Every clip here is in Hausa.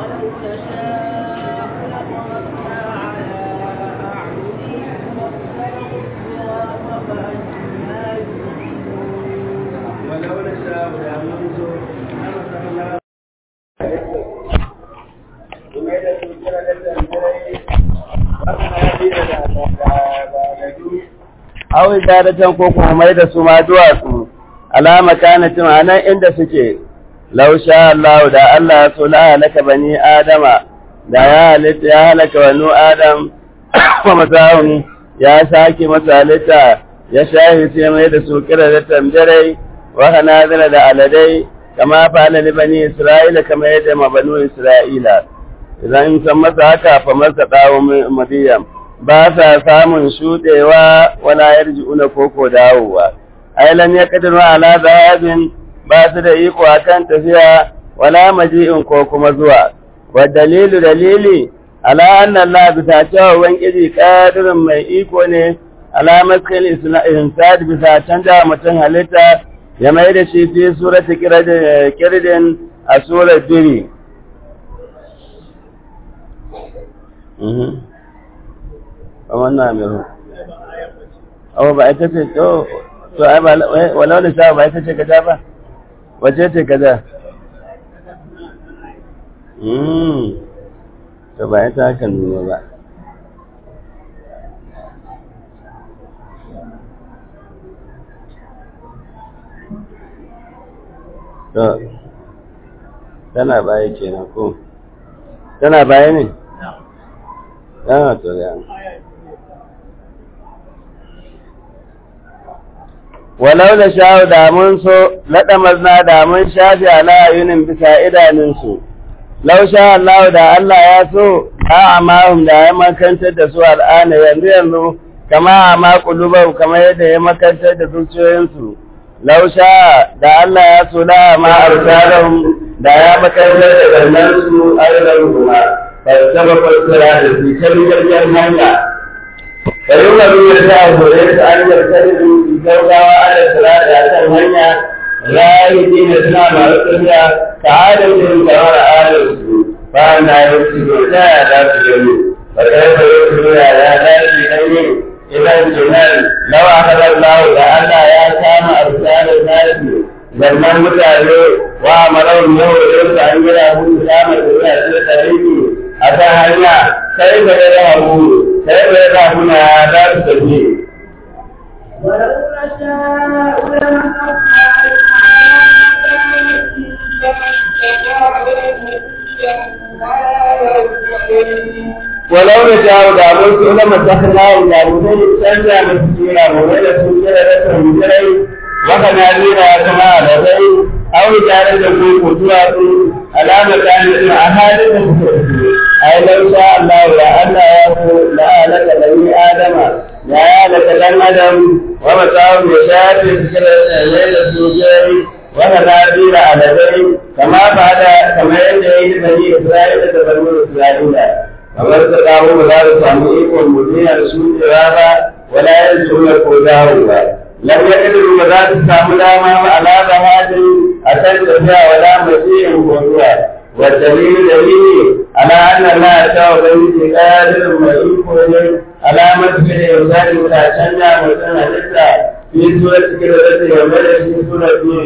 aw idaratan ko kuma mai da su ma duwatsu alama kanatin anan inda suke law sha Allah da Allah ya so la halaka bani adama da ya halitta ya halaka wani adam wa masahun ya sake masa halitta ya shahi sai mai da su kira da tamjarai wa hanazira da aladai kama fa'ala li bani isra'ila kama yadda ma banu isra'ila idan in san masa haka fa masa dawo madiyam ba sa samun shudewa wala yarji'una koko dawowa ai lam yaqdiru ala dhahabin ba su da iko akan tafiya wala maji'in ko kuma zuwa wa dalilu dalili ala anna Allah bisa cewa ubangiji qadirun mai iko ne ala maskal insad bisa canja mutum halitta ya mai da shi fi surati kirdin a surar biri wannan amiru abu ba ita ce to to ai ba walau da sha ba ita ce kaza ba wace ce kaza to ba ita haka nuna ba to tana baya kenan ko tana baya ne yana to ya walau da sha'u da mun so laɗa mazna da mun shafi ala yunin bisa idanunsu lau sha Allah da Allah ya so a amahum da ya makantar da su al'ana yanzu yanzu kama a makulubar kamar yadda ya makantar da zuciyoyinsu lau sha da Allah ya so da ma arsalahum da ya makantar da gannansu arzan kuma fasaba fasara da su ta biyar hanya kayyuma biyar ta hore su an yarkar da su gaugawa ala salata a kan hanya rayu dina suna masu tafiya ta adalcin kamar adalci ba na yin su ta ya za su gani ba ta yi bayo su ya ya za su gani idan jinan lawa hadar lahu da Allah ya kama arsalin nasi zannan mutane wa marar yau da yau da an gina hudu kama tafiya ce tariki a ta hanya sai da ya rahu sai da ya rahu na ya za su tafi ولو نشاء لمسخنا ولو نشاء da mun so na masakna da mun zai canza musu sura mu da su kira da su jirai waka na zira kama da sai au tare da ku ku zuwa su alama ta ne a halin da kuke ai lau sha Allah ya Allah ya so la alaka bani adama ya ya alaka dan adam wa masawu ya shafi kira da su jirai waka na zira aladai kama ba da kamar yadda ya yi bani Isra'ila da bani Isra'ila kamar da dawo ba za su samu ikon mutuniya da su jira ba wala yanzu na ko dawo ba lam yaqdiru ba za su samu dama ba ala da hadin a kan tafiya wala masihin ko zuwa wa dalil dalili ala anna la ta'ala bi qadir ma iko ne alamat bi irsali da canja mutum halitta fi surati kirati wa mala fi surati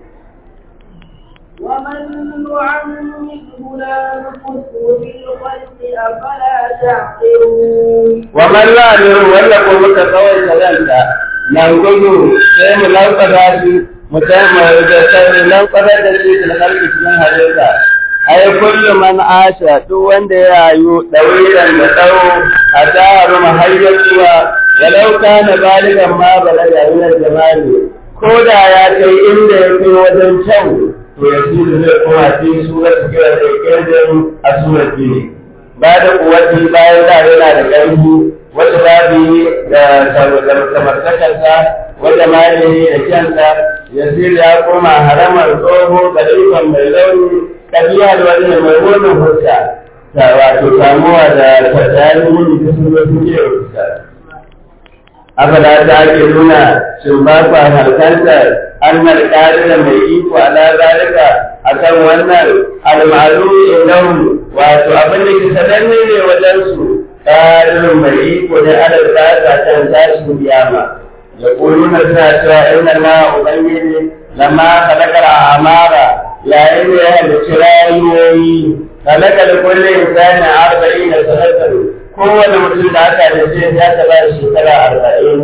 ومن نعمره لا نقصه في الخلق أفلا تعقلون ومن لا نعمره ولا قوة كوي كذلك nan gudu sai mu lankwada shi mu taimaka da sai lankwada da shi da kalbi cikin halitta ai kullu man asha duk wanda ya rayu dawilan da tsawo a taru mahayyar zuwa walau kana baligan ma balaga min jamali ko da ya kai inda ya kai wajen kyau to ya su zai kuma fi surat kira da kirkin a surat ne ba da kuwati bayan da yana da ƙarfi wata babi da samartakarsa wata malami da kyansa yasir ya koma haramar tsoho kalifan mai launi kabiya da wani mai wannan fuska ta wato samuwa da tattali wuni ta sun zo suke fuska abada ta ake nuna shin ba kwa harkanta annal qadira mai iko ala zalika akan wannan al-ma'lum indahum wato abin da ke sananne ne wajen su qadirun mai iko ne ala zalika kan tashin kiyama يقولون سنة إن الله أبين لما خلق الأعمار لا إله لشرايوي خلق لكل إنسان أربعين سنة kowane mutum da aka da sai ya taɓa shekara arba'in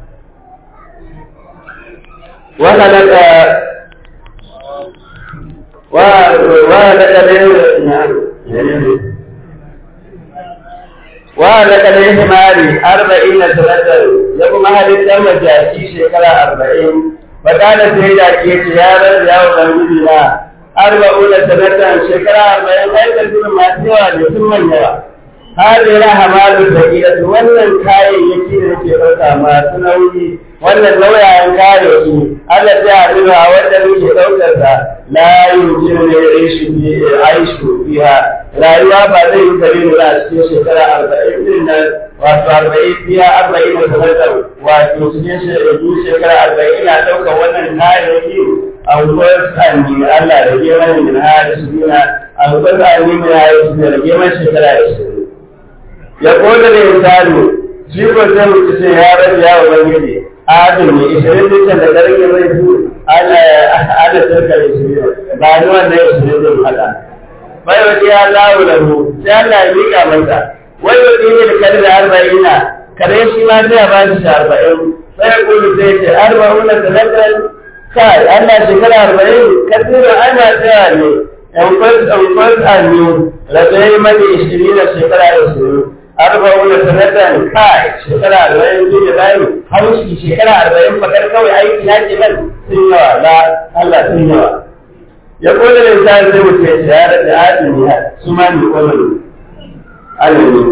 wanda daga wa daga wa daga da himari arba'in na sanatar ya kuma halittar majaki shekara arba'in fakana sai da ke ce ya rar ya wa bangiji na arba'u da sanatar shekara arba'in aikar gudun masu yawa da sun manyawa هذه لها مال ثقيلة wannan kayayyaki da ke ɗauka masu nauyi wannan nauyayen kayayyaki Allah ta haɗu a wanda muke ɗaukar sa la yumkinu ne aishu bi aishu fiha rayuwa ba zai yi kare ne a cikin shekara arba'in din nan wato arba'in biya arba'in da sanatar wato cikin shekara arba'in na ɗaukar wannan kayayyaki a wurin tsanni Allah da geman min hada su bina a wurin tsanni min hada su bina da geman shekara ashirin ya koda da insani shi ko sai mutu ce ya rabu ya ubangiji adam ne ishirin dukkan da garin ya mai su ana ana sarka da shi ba ni wanda ya ishirin din hada bai wa ya lawo da mu sai Allah ya mika masa wai wa dini da kare da arba'ina kare shi ma sai ya ba shi arba'in sai ya kudu sai ce arba'una da lakal kai Allah shekara arba'in kasirin ana tsaya ne yan kwas yan kwas annu rabai mani ishirin da shekara ishirin arba'una sanatan kai shekara arba'in zai da bayan haushi shekara arba'in fakar kawai aiki na ke nan sun yawa la Allah sun yawa ya kone da sa zai mutu ya shahara da adini su ma ne kwamani alimi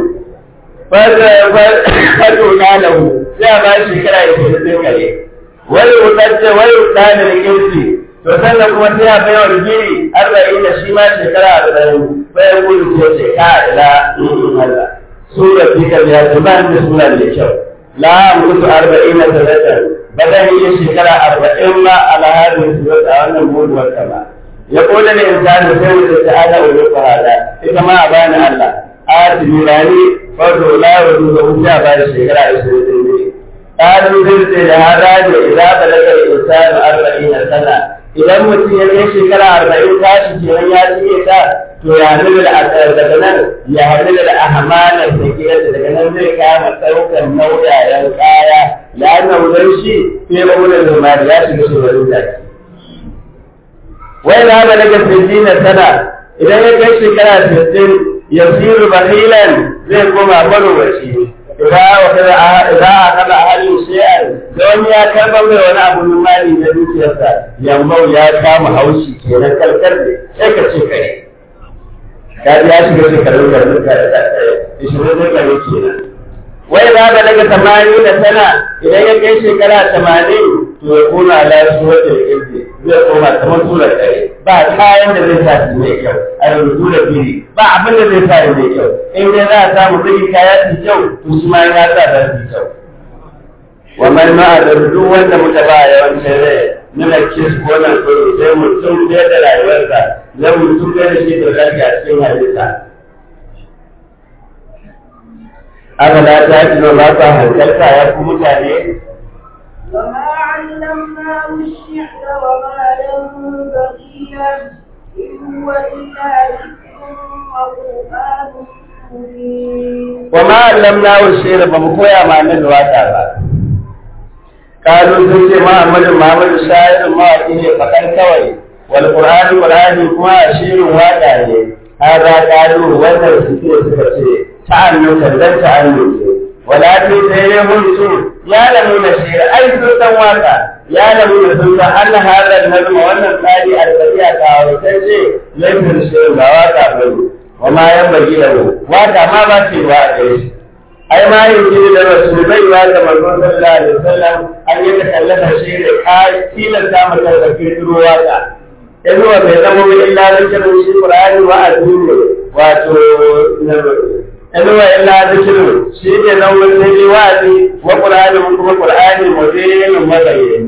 fato na lahu sai a ba shekara ya ce zai kare wani wutacce wani wutane da kirki to sannan kuma sai a bai wa rigiri arba'in da shi ma shekara arba'in bayan gudu ce ce ka ila Allah sura fikar ya zuban da sura da kyau la mutu arba'ina sanatan ba zan yi shekara arba'in ma ala hadin sura a wannan buduwar ta ba ya koda ne insani sai wuce ta ala wa yuqa hada ita ma a bani Allah a tunani farko la wa duka wuce a bani shekara 20 ne قالوا ذلك هذا إذا بلغ الإنسان أربعين سنة idan mutum ya kai shekara arba'in tashi kenan ya cike ta to ya hamilu da daga nan ya hamilu da ahmala sakiyarsa daga nan zai kama ɗaukar nauyayen kaya ya naudan shi sai ba wurin zumari ya shiga shugaban da wai na ba daga na sana idan ya kai shekara sittin ya siru bahilan zai koma marowaci idan a kada halin shi'ar da wani ya karɓar mai wani abu min mali na dukiyarsa yambau ya kama haushi kenan kalkar ne sai ka ce kare ka ji ya shiga shekarun da duka da ishirin da kare kenan wai za ka daga tamanin da sana idan ya kai shekara tamanin to ya koma lasu wata ya kirki zai koma kamar tura kare ba kayan da zai sa su mai kyau a yanzu da biri ba abin da zai sa ya mai kyau in dai za a samu kudi kaya su kyau to shi ma ya sa da su kyau wannan ma da duk wanda muka ba yawancin rai nuna kis ko nan ko sai mutum da da rayuwarsa zai mutum da shi da zaki a cikin halitta aka da ta ji ba ta hankalta ya ku mutane وما علمناه الشعر وما ينبغي له إن هو إلا ذكر وقرآن مبين وما علمناه الشعر بمكويا ما ندواتا ba kalu sun ce Muhammadu Muhammadu sha'irin mawaƙi ne fakar kawai wal Qur'ani Qur'ani kuma shirin waƙa ne hada kalu wannan suke suka ce ta'annu kallan ta'annu walakin sai dai mun su ya lamu na shira ai sun san waka ya lamu na sun san an hadar nazma wannan tsari albariya ta wata ce laifin shirin ba waka ba ne wa ma yan bagi da waka ma ba ce ba a gare shi ai ma yin jini da rasu bai ba da manzon sallallahu alaihi wasallam an yi takallata shi da kai tilasta masa da kirkiro waka in wa bai zama mai illa zikirin shi qur'ani wa azumi wato in wa illa zikirin shi ne nan wani sai wa'azi wa qur'ani mun kuma qur'ani mudinin mabayyin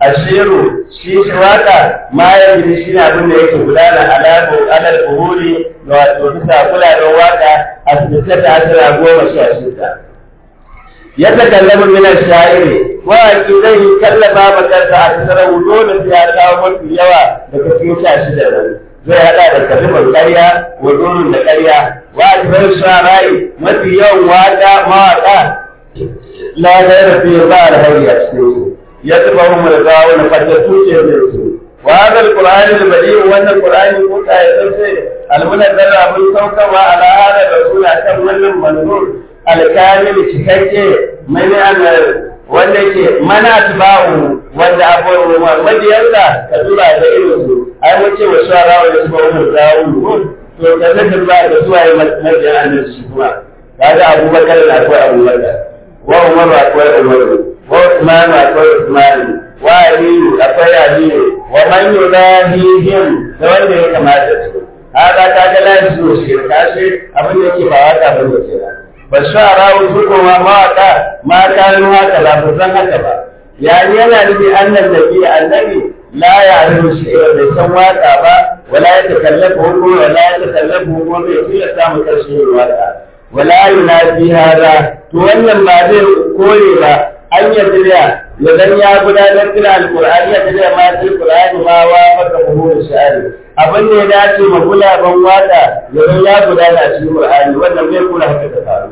ashiru shi shi waka ma ya gidi shi ne abin da yake gudana alaƙo alal buhuri ga wato bisa kulaɗen waka a sita ta asira goma sha shida ya takallamu min ash-sha'iri waki zai kallafa makarsa a tsara dole sai ya kawo mafi yawa daga cikin sha shida nan zai hada da kalimar ƙarya wa domin da ƙarya wa ajbar shara'i mafi yawan waka mawaka la gaira fi ba alhayya cikin su ya tuba mu da zawo na faddatu ce da su wa hada alqur'ani albadi wannan qur'ani ko ta yi sai almunazzal abun saukawa ala hada rasul kan wannan manzur alkamil cikakke mani ana wanda ke mana tiba'u wanda abubuwa mabiyansa ka tura da irin su ai mun ce wa shara wa su ba zawu to ka zaka ba da su ai mabiyan annabi shi kuma kaga abubakar da akwai abubakar wa umar akwai umar wa usman akwai usman wa aliyu akwai aliyu wa man yudahihim da wanda ya kamata su haka kaga la su shirka shi abin da yake ba wata ba ne kenan ba shara su kuma mawaka ma kanu haka ba su san haka ba yani yana nufi annan nabi annabi la ya arifu shi'ira bai san waka ba wala ya takallafu hukum wala ya takallafu hukum bai fiye samun karshen waka wala yunafi hada to wannan ba zai kore ba an yadda ya zan ya gudanar da alqur'ani ya da ma sai qur'ani ma wa maka buhur sha'ari abin da ya dace ma gulaban waka ya zan ya gudana cikin qur'ani wannan bai kula haka ta faru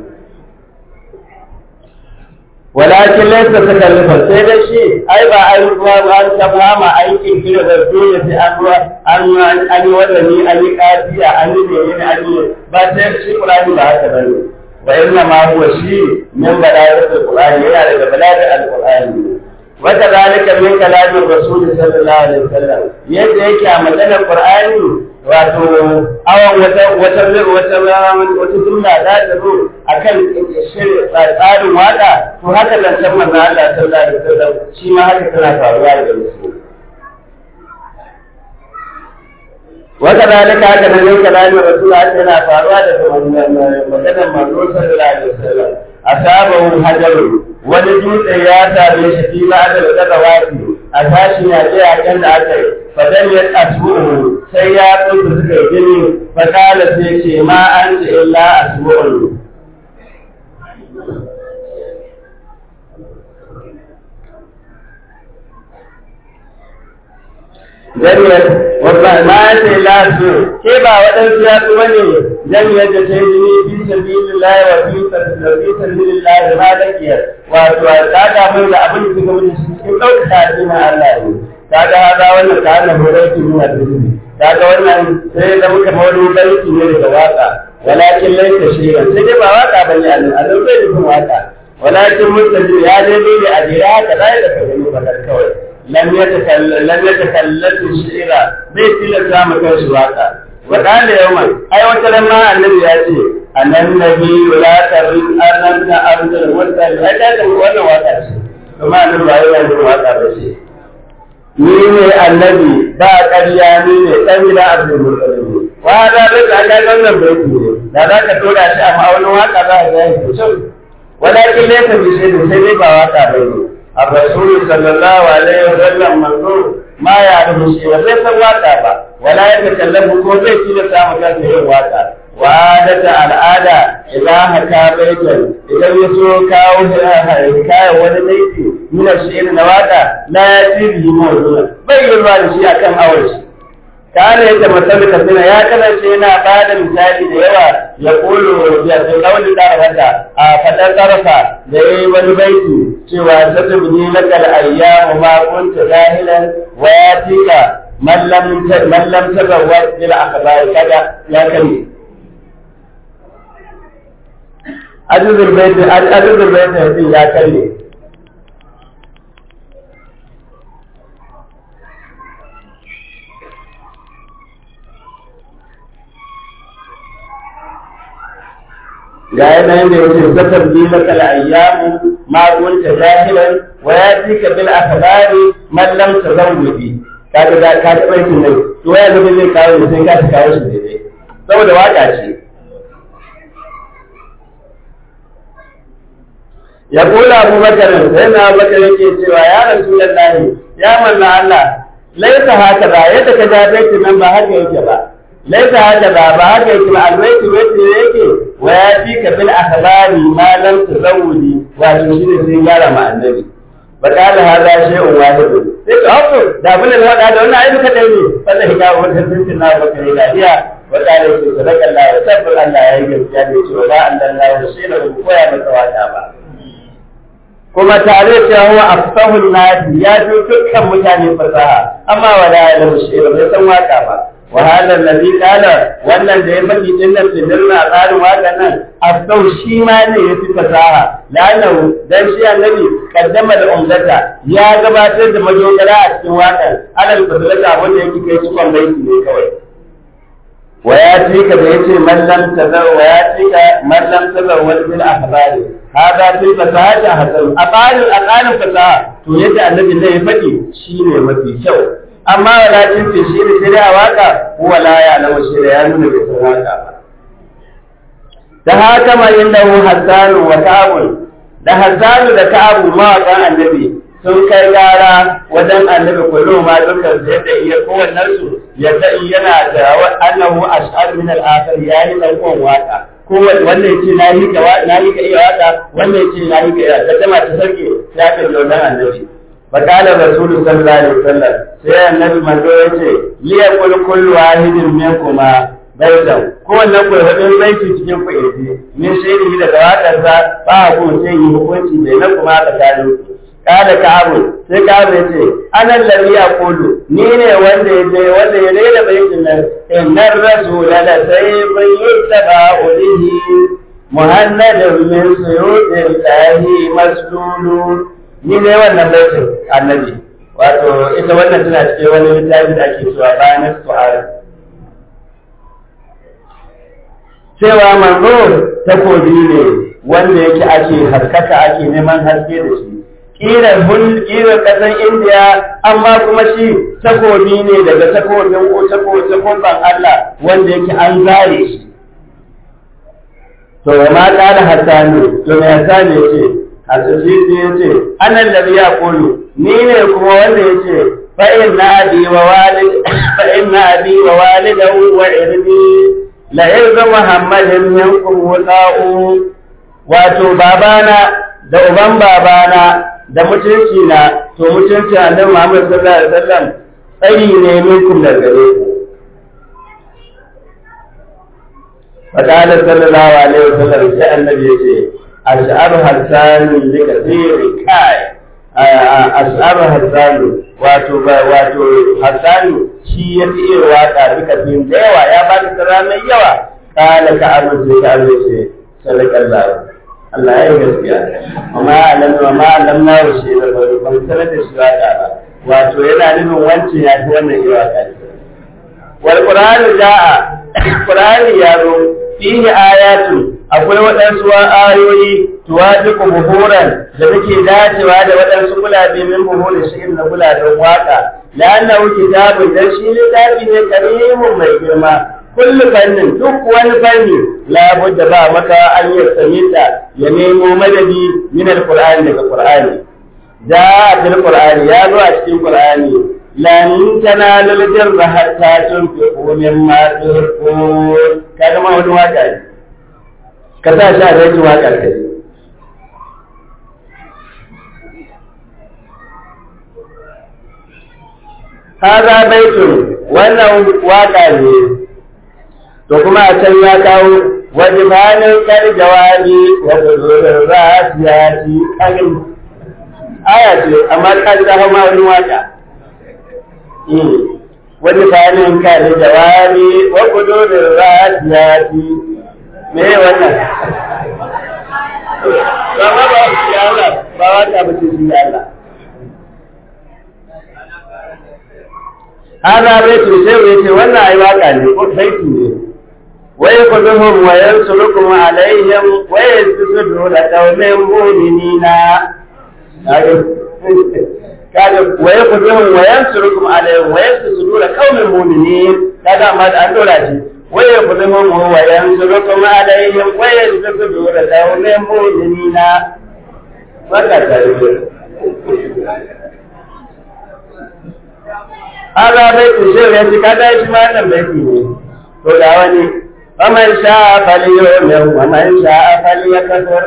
walakin laysa takallufan sai dai shi ai ba ai ruwa ba an tabba ma aikin kira da dole sai an ruwa an an yi wadani an yi kafiya an yi ne an yi ba sai shi qur'ani ba haka bane wa inna ma huwa shi min balagatul qur'ani yana daga balagar alqur'ani wata zalika min kalamin rasul sallallahu alaihi wasallam yadda yake a maganar qur'ani wato awan wata wata wata wata jumla za ta zo akan tsarin waka to haka zancen manzo Allah sallallahu alaihi wasallam shi ma haka tana faruwa da musu wata zalika haka nan min kalamin rasul haka yana faruwa da maganar manzo sallallahu alaihi wasallam asabahu hajarun wani dutse ya same shi fi ba da daga wasi a tashi ya ce a kan da aka yi fadan ya asbu'u sai ya tsuntsu suka yi gini fakala sai ce ma an ce illa asbu'u Jami'ar, wata ma ce lasu, ke ba waɗansu ya tsuwa ne jami'ar da ta yi jini fi sabilin lahi wa fi sabilin lahi ma da kiyar, wato a tsada mai da abin da suka wuce cikin ɗaukaka addinin Allah ne. Kaga haza wannan ta hannun horaiki nuna duniya. Kaga wannan sai da muka mawani baiki ne daga waka. Walakin laifin shirin, sai dai ba waka ba ne a nan, a nan bai nufin waka. Walakin mutum ya daidai da a jira haka za da ka gani ba kawai. لم يتكلم لم يتكلم الشعر بيت إلا سام كوش واقع وقال يوما أي وتلما النبي يأتي أن النبي لا ترد أن أنت أرض المرسل هذا هو أنا واقع ثم أن الله يجب واقع بشيء ni ne annabi ba ƙarya ni ne ɗan da abdul muttalib wa da bai ka ga wannan bai ne da za ka tura shi a ma'aunin waka za ka ga shi sosai walakin laysa bi shay'in sai dai ba waka bai ne الرسول صلى الله عليه وسلم منظور ما يعرف شيء وليس واقع ولا يتكلم هو زي كده سامع كان yin waka وعادة العادة إذا حكى بيتا إذا يسوع كاو حكاية wani baiti من الشعر نواتا لا يأتي به موضوع بين الوالد شيء كم أول شيء كان يتمثل كثيرا يا كذا شينا بعد مثال ديوا يقول بقول طرفة فتر طرفة زي والبيت سوى ستبني لك الأيام ما كنت جاهلا وياتيك من لم من لم تزوج بالأخبار كذا يا كريم أجد البيت أجد البيت يا كريم ga yanayin da yake zakar bi maka ayyamu ma kunta jahilan wa yatika bil akhbari man lam tazawwidi kaga da ka ta baitin nan to ya zama zai kawo sai ka ta kawo shi daidai saboda waka ce ya kula Abu Bakar sai na Abu Bakar yake cewa ya Rasulullahi ya manna Allah laisa haka ba yadda ka ja baiti nan ba haka yake ba laisa haka ba ba haka yake ba albaiti baiti ne yake wa ya fi ka bil akhbari ma lam tazawudi wato shi ne sai gyara ma annabi ba kala hada shay'un wahid sai ka hafu da abin da wada da wannan ayyuka dai ne wannan hikawa wannan tuntun na baka ne lafiya wa kala shi sadaka Allah wa tabbata Allah ya yi gaskiya da cewa ba Allah ya shi da ko ya masa wata ba kuma tare da huwa afsahun nasi ya fi dukkan mutane fasaha amma wala ya lahu shi'ra bai san waka ba wa hada alladhi qala wannan da ya faɗi din nan dinna a tsarin waka nan afsahu shi ma ne ya fi fasaha lanahu dan shi annabi kaddama da umdata ya gabatar da majogara a cikin wakan alal fadlata wanda yake kai cikon baiti ne kawai wa ya tika da yace man lam tazar wa ya tika man lam tazar wal bil akhbari hada fil fasahati hasan aqalul aqalul fasaha to yadda annabi ne ya faɗi shine mafi kyau amma wala tin fi shi ne sai a waka huwa la ya lawa shi da ya nuna bai san waka ba da haka ma innahu hasanu wa ka'abun da hasanu da ka'abu mawaƙan annabi sun kai gara wajen annabi kullum ma dukkan su yadda iya kowannen su yadda yana da annahu ash'ar min al-akhir yayi dan uwan waka ko wanda yace na yi ka na yi ka iya waka wanda yace na yi ka iya da jama'a ta sarki ya ka ji wannan annabi fa qala rasul sallallahu alaihi wasallam sai annabi manzo yace li yaqul kullu wahidin minkuma baitan ko wannan ku wadin baiti cikin ku yaji min shaidi daga wakarsa ba ku sai yi hukunci bai na kuma tsakanin kada ka'abu sai ka'abu ya ce anan lalli ya kulu ni ne wanda ya je wanda ya rera baitin nan innar rasula la sayyibun yuttaba ulihi muhammadun min suyudin lahi maslulu ni ne wannan baitin annabi wato ita wannan tana cikin wani littafi da ake cewa bayan su'ala cewa manzo takobi ne wanda yake ake haskaka ake neman haske da shi kiran hul kiran kasan indiya amma kuma shi takobi ne daga takobin ko takobin Allah wanda yake an zare shi to ma kana hasanu to me hasanu yace hasasi yace anan da ya kulu ni ne kuma wanda yace fa inna abi wa walid fa inna abi wa walidahu wa irbi la yarzu muhammadin minkum wasa'u wato babana da uban babana da mutunci na to mutunci annabi Muhammad sallallahu alaihi wasallam tsari ne minkum da gare ku faqala sallallahu alaihi wasallam sai annabi yace ash'aru hasanu li kathiri kai ash'aru hasanu wato wato hasanu shi ya fi iya waka duka bin da yawa ya ba da tsara mai yawa kala ka amince ka amince sallallahu Allah ya yi gaskiya amma alam amma alam na rushe da bari ban sanar da shi waka ba wato yana nufin wancan ya fi wannan yi waka wal qur'anu jaa qur'ani ya zo fihi ayatu akwai waɗansu ayoyi tuwafiqu buhuran da take dacewa da waɗansu gulabe min buhuri shi na gulaben waka la'annahu kitabun dan shi littafi ne karimun mai girma kullu fannin duk wani fanni labudda ba maka an yi samita ya nemo madadi min alqur'ani daga qur'ani da fil qur'ani ya zo a cikin qur'ani lan tanalul birra hatta tunfiqu mimma tuhibbun kaga ma wani waka ne ka sa shi a zai waka kai Haza baitun wannan waka ne to kuma a can ya kawo wajibanin kar jawabi wa zuzurin rasiyati kagin aya ce amma ka ji ta hama wani waka wajibanin kar jawabi wa zuzurin rasiyati me wannan ba ma ba ya Allah ba wata ba ce shi Allah hada baitu sai yace wannan ai waka ne ko baiti ne ويقدمهم وينصركم عليهم ويستسدوا لقوم مؤمنين kaga waye kudin wayan surukum alayhi waye sujudu la qaumin mu'minin kaga ma an dora shi waye kudin wayan surukum alayhi waye sujudu la qaumin mu'minin baka tare da Ala baiti shi ya ci kada shi ma nan baiti ne to da wani ومن شاء فليؤمن ومن شاء فليكفر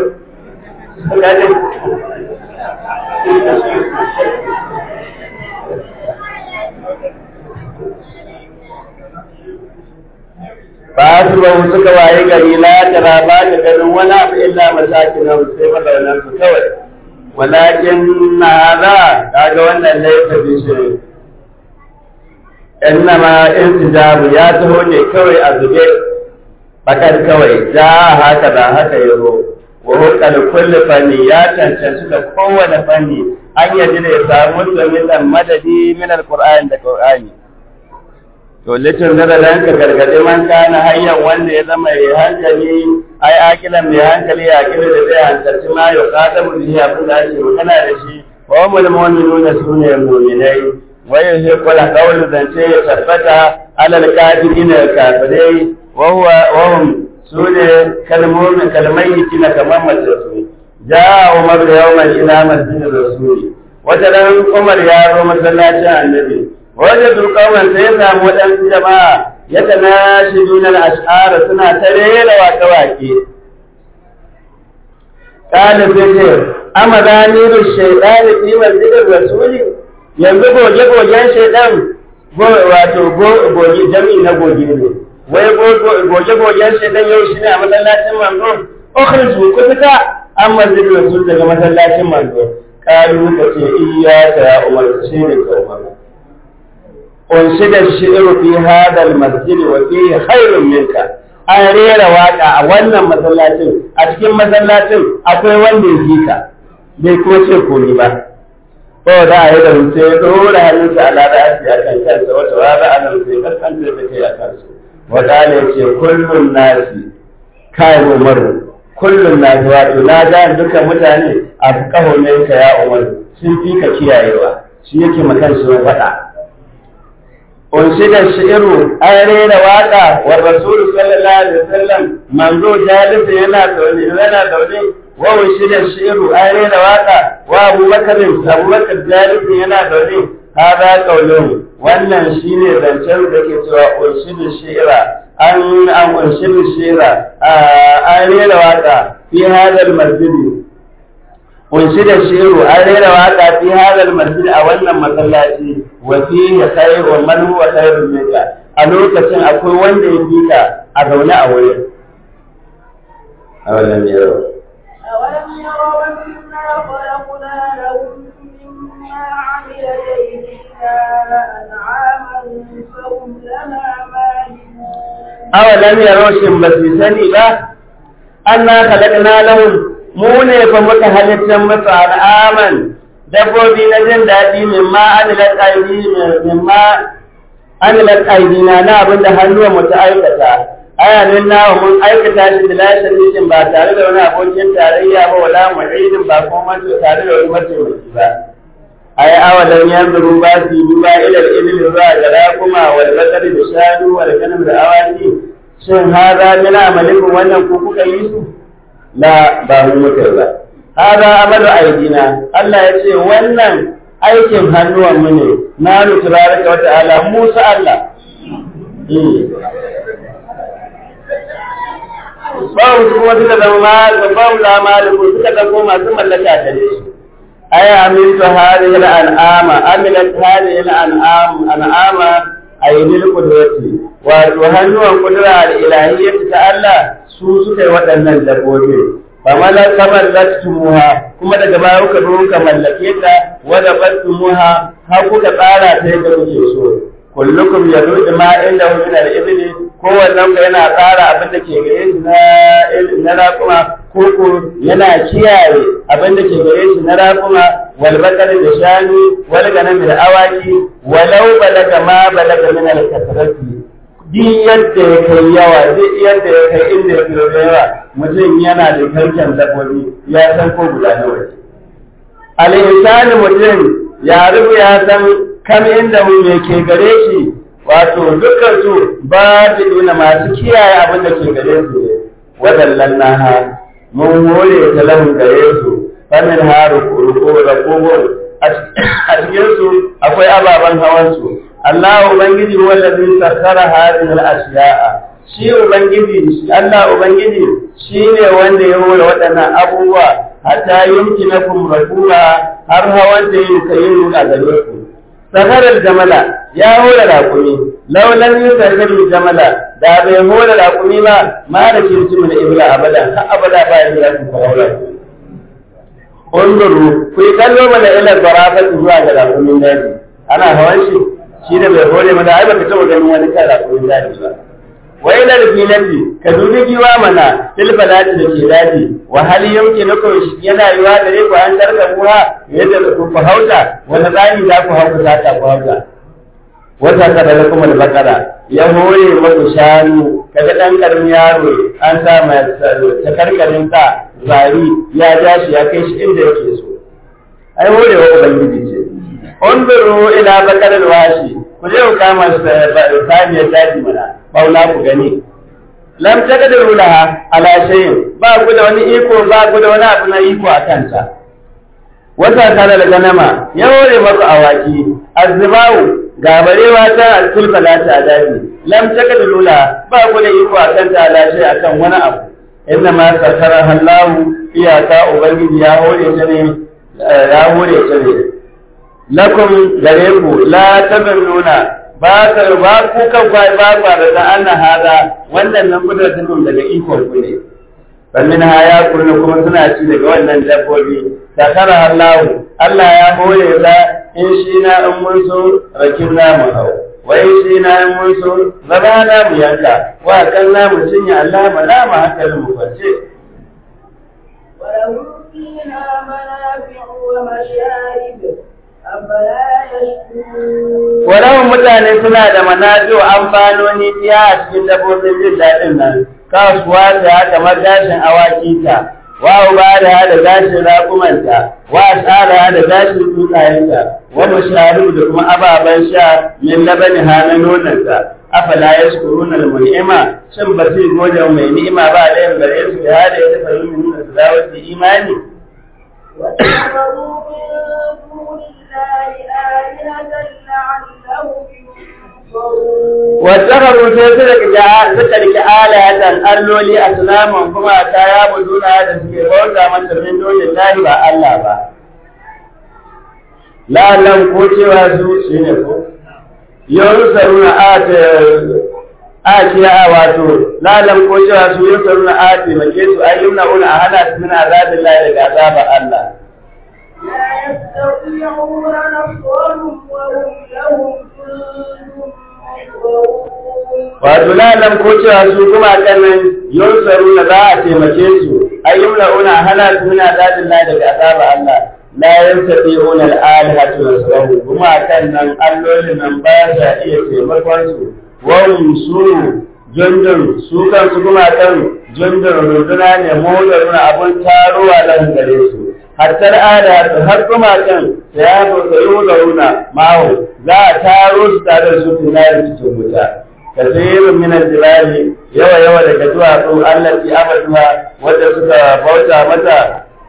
Fasibahu suka waye gari la tara ba ta ganin wani abu illa masakin nan sai mazaunan su kawai. Walakin na hada kaga wannan laifin bishirin. Innama intijabu ya taho ne kawai a zube bakar kawai ja haka da haka yaro wa hukal kulli fanni ya cancanci da kowane fanni an yaji da ya samu domin dan madadi min alquran da qur'ani to litin da dan ka gargade man kana hayyan wanda ya zama ya hankali ai akilan mai hankali ya kira da zai hankalci ma ya kada mu bihi abin da ake magana da shi wa mul mu'minuna sune mu'minai wa yuhiqqul qawlu zance ya tabbata alal kafirina kafirai وهو وهم سورة كلمون كلميت كما مدرسوا جاء عمر يوما إلى مسجد الرسول وترى عمر يا روم صلى الله عليه النبي وجدوا قوما سيسا مدن جماعة يتناشدون الأشعار سنة تريل وكواكي قال سيدي أما ذانير الشيطان في مسجد الرسول yanzu goge-gogen shaidan wato goge jami'i na goge ne wai goge-gogen shi dan yau shi ne a masallacin manzo ukhriju ku fita an masjid rasul daga masallacin manzo kalu ka ce iyyaka ya umar shi ne ka umar unshida shi'ru fi hada al-masjid wa fihi khairun minka an rera waka a wannan masallacin a cikin masallacin akwai wanda ya fika bai kuma ce komai ba ko da a yi da rubuce ya dora hannunsa a lada a kan kansa wata wata a nan sai kaskanta da kai a kansu wadane ce kullum nasi kai umar kullum nasi wato na ga dukkan mutane a kaho ne ka ya umar sun fi ka kiyayewa shi yake makan shi faɗa unshida shi'iru an rera waka wa rasulu sallallahu alaihi wasallam manzo jalisa yana zaune yana zaune wa unshida shi'iru an rera waka wa abubakar abubakar jalisa yana zaune hada qaulun wannan shine zancen da ke cewa unshidu shi'ra an an unshidu shi'ra an rera waka fi hada al-masjid unshida shi'ru an rera waka fi hada al-masjid a wannan masallaci wa fihi khairu man huwa khairun minka a lokacin akwai wanda ya fika a zaune a wurin awalan yaro أولم يروا أنا خلقنا لهم مما عملت أيدينا أنعاما فهم لها مالكون awalan yaro shin ba su sani ba anna khalaqna lahum mu ne fa muka halittar musu al'aman dabbobi na jin daɗi mimma amilat aidi mimma amilat aidina na abin da hannuwa mu ta aikata ayanin nawa mun aikata shi da lashin nishin ba tare da wani abokin tarayya ba wala mu'idin ba kuma tare da wani mataimaki ba ai awalan yanzuru ba su yi duba ilal ilil zuwa ga rakuma wal bakari da shanu wal kanam da awaki shin hada min amalikum wannan ku kuka yi su la ba mu muka ba hada amalu aidina Allah ya ce wannan aikin hannuwan mu ne na ruturarka wa ta'ala Musa Allah babu kuma suka zama babu la maliku suka zama masu mallaka da shi أي عملت هذه الأنعام عملت هذه الأنعام أنعام أي للقدرة وهل قدرة الإلهية تعالى سوسك وأن الدبوبين فملا تملكتموها كما تجمعوا كبروك ملكيتا ودبتموها هكو تقالا تيجا بجيسو كلكم يدود ما عنده من الإبل kowannen yana tsara abin da ke gare shi na raƙuma koko yana kiyaye abin da ke gare shi na raƙuma wal bakar da shanu wal ganam da awaki walau balaga ma balaga min al kasrati duk yadda ya kai yawa duk yadda ya kai inda ya kai da yawa mutum yana da karken dabbobi ya san ko guda nawa ne al insani mutum ya rubu ya san kam inda mu ke gare shi wato dukkan su ba da nuna masu kiyaye abin da ke gare su ne wadannan naha mun hore ta lahun gare su fannin haru ruko da kogon a cikin su akwai ababen hawan su Allah ubangiji wallazi sakkara hadhihi al-ashya'a shi ubangiji Allah ubangiji shine wanda ya hore waɗannan abubuwa hatta yumkinakum rakuba har hawan da yin kayin a gare ku sakarar jamala ya hore rakumi laulan yi sakarar jamala da bai hore rakumi ba ma da kirci mun ibla abada har abada ba ya da ku fara Unduru, ku yi kallo mana ila zarafati zuwa ga rakumin daji. Ana hawan shi, shi da bai hore mana ai baka taɓa ganin wani kan rakumin daji ba. Wai da filati, ka dubi giwa mana tilfalati da ke daji, wa hali yauke na kawai yana yiwa da ku an tarka kuwa yadda ku ku hauta, wani tsari za ku hauka za ta ku hauta. Wata kada da kuma da bakara, ya hore maku shanu, kaga ɗan ƙaramin yaro an sa mai takarkarin sa zari ya ja shi ya kai shi inda yake so. Ai hore wa Ubangiji ce. Unzuru ila bakarar washi, ku je ku kama saniyar daji mana, bauna ku gani. Lam takadiru laha ala shay'in ba ku da wani iko ba ku da wani abu na iko a kanta. Wata tare da ganama ya hore maku awaki, azzibawu ga barewa ta alkul falata a daji. Lam takadiru laha ba ku da iko a kanta ala shay'in akan wani abu. Inna ma sakara hallahu iyaka ubangiji ya hore ta ne ya hore ta ne. Lakum gare ku la tabannuna ba ka ba ku kan kwai ba ba da ta anna hada wannan nan kudratin daga ikon ku ne sannan ha ya kurna kuma suna ci daga wannan dabbobi sakara Allah Allah ya hore da in shi na in mun so rakin na mu hau wai shi na in mun so zaba na mu yanka wa kan na mu cinya Allah ma na mu hankalin mu kwace ولهم فيها منافع ومشارب Wadannan mutane suna da manafi'u amfanoni biya a cikin dabbobin jin daɗin nan, kasuwa ta kamar gashin awaki ta, wa uba da da gashin raƙumanta, wa tsara da gashin tutsayenta, wa musharu da kuma ababen sha min labani hana nonanta. Afala ya shukuru na ni'ima, shin ba zai gode mai ni'ima ba da yin gare su da hada ya tafi yin nuna su dawo su imani. واتخذوا من دون الله آلهة لعلهم ينصرون واتخذوا sai suka rike alatan alloli a sulaman kuma ta ya buduna da suke bauta mata min dole lahi ba Allah ba lalan ko cewa su shine ko yansaruna ata ati a wato lalan ko cewa su yansaruna ati make su ayyuna una a hana su min azabin lahi daga azabar Allah لا يستطيعون نصرهم وهم لهم جند محضرون wato lalam ko cewa su kuma kan nan yunsaru na za a taimake su ayyumna una hana su muna dadin la daga azaba Allah la yastati'una al-alihatu nasrahu kuma kan nan allolin nan ba sa iya taimakon su wa hum su jundun su kan su kuma kan jundun runduna ne modaruna abun taruwa nan gare su hatta al'ada har kuma kan ya zo sayo da runa mahu za a taro su tare da su tunari cikin wuta kasirin min al-jibali yawa yawa daga duwatsu allati abaduha wanda suka bauta mata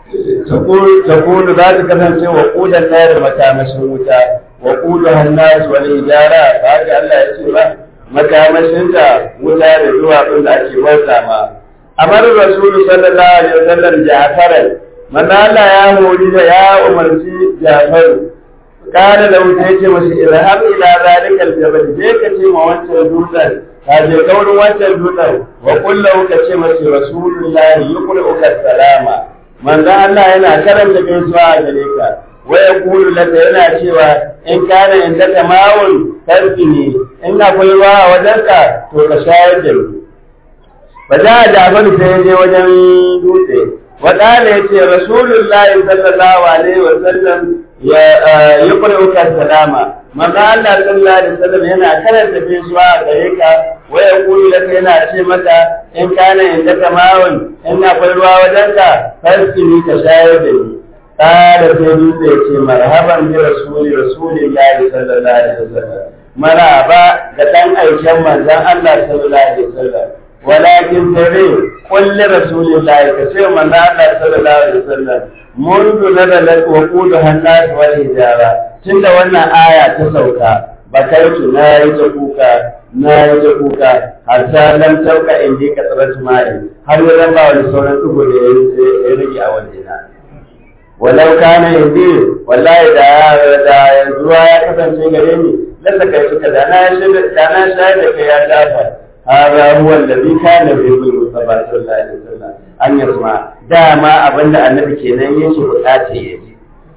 takunu za ta kasance wa kudan da makamashin wuta wa kudu hannasu wal ijara ba haka Allah ya ce ba makamashinta wuta da duwatsun da ake bauta ma amar rasulu sallallahu alaihi wasallam jafaran manzo Allah ya hori da ya umarci jafaru kana da wuta yace masa irhab ila zalika aljabal je ka ce ma wancan dutsen ka je kaurin wancan dutsen wa kullu ka ce masa rasulullahi yuqri'uka salama manzo Allah yana karanta gaisuwa a gare ka wa yaqulu laka yana cewa in kana inda tamawun tarfini in akwai ruwa a wajenka to ka shayar da ni ba za a jafaru sai ya je wajen dutse وقال يتي رسول الله صلى الله عليه وسلم يقرأك السلام ما قال الله صلى الله عليه وسلم هنا كانت في سواء غيرك ويقول لك هنا شيء متى إن كان عندك ماء إن أقول وجدك فاسقني كشاهدني قال سيدي يتي مرحبا برسول رسول الله صلى الله عليه وسلم maraba da ɗan aikin manzan Allah sallallahu alaihi wasallam walakin sai kulli rasulillahi ka ce manzo Allah sallallahu alaihi wasallam mundu nadalat wa qudu hannas wal hijara tunda wannan aya ta sauka bakaitu na yi ta kuka na yi ta kuka har ta lam tauka in ji ka tsaratu ma'i har ya raba wani sauran dugu da ya rage a wajena walau kana indi wallahi da da yanzu ya kasance gare ni lalla kai suka da na shi da na shayar da kai ya dafa hada huwa alladhi kana bi mustafa sallallahu alaihi wasallam an yasma dama abinda annabi kenan yake bukace ya ji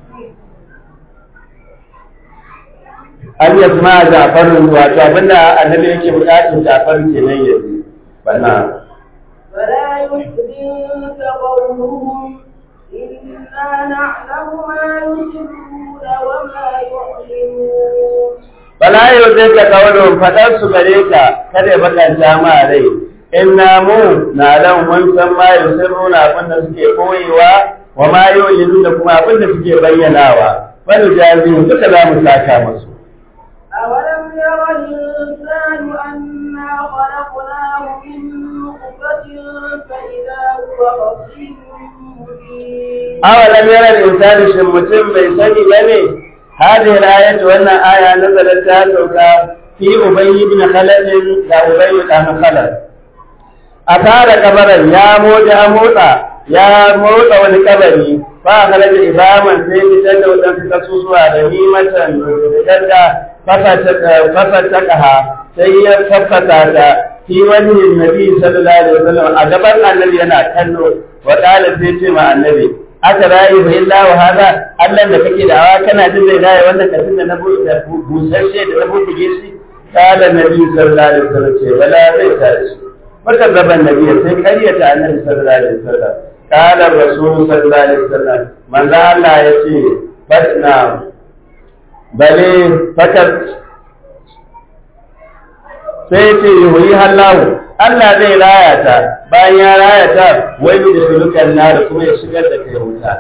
an yasma Ja'far wato abinda annabi yake bukatun Ja'far kenan ya ji bana فلا يحزنك قولهم إنا نعلم ما يسرون وما يعلنون Bala yau zai ka kawo faɗar su gare ka kada bakanta ma rai. Inna mu na nan mun san ma yau sun nuna abin da suke koyewa wa ma yau yanzu da kuma abin da suke bayyanawa. Wani jami'in duka za mu saka musu. أولم ير الإنسان أنا خلقناه من نطفة فإذا هو خصيم مبين awalam yaral insani shin mutum bai sani bane hadhihi al-ayatu wannan aya nazalat ta sauka fi ubay ibn khalad da ubay ibn khalad a tara kabarin ya moja motsa ya motsa wani kabari fa khalaja ibaman sai fitar da wadansu kasusuwa da nimatan fitar da fafatakaha sai ya fafata ta fi wani nabi sallallahu alaihi wasallam a gaban annabi yana kallo wa qala sai ce ma annabi aka rayu fa illa wa hada Allah da kake da awa kana jin zai rayu wannan kafin da na busasshe da na bubuge shi qala nabi sallallahu alaihi wasallam ce wala zai tare shi maka gaban nabi sai kariyata annabi sallallahu alaihi wasallam qala rasul sallallahu alaihi wasallam manzo Allah ya ce fatna bale fakat sai ce yuhi hallahu Allah zai raya ta bayan ya raya ta wai da sulukan na da kuma ya shigar da kai wuta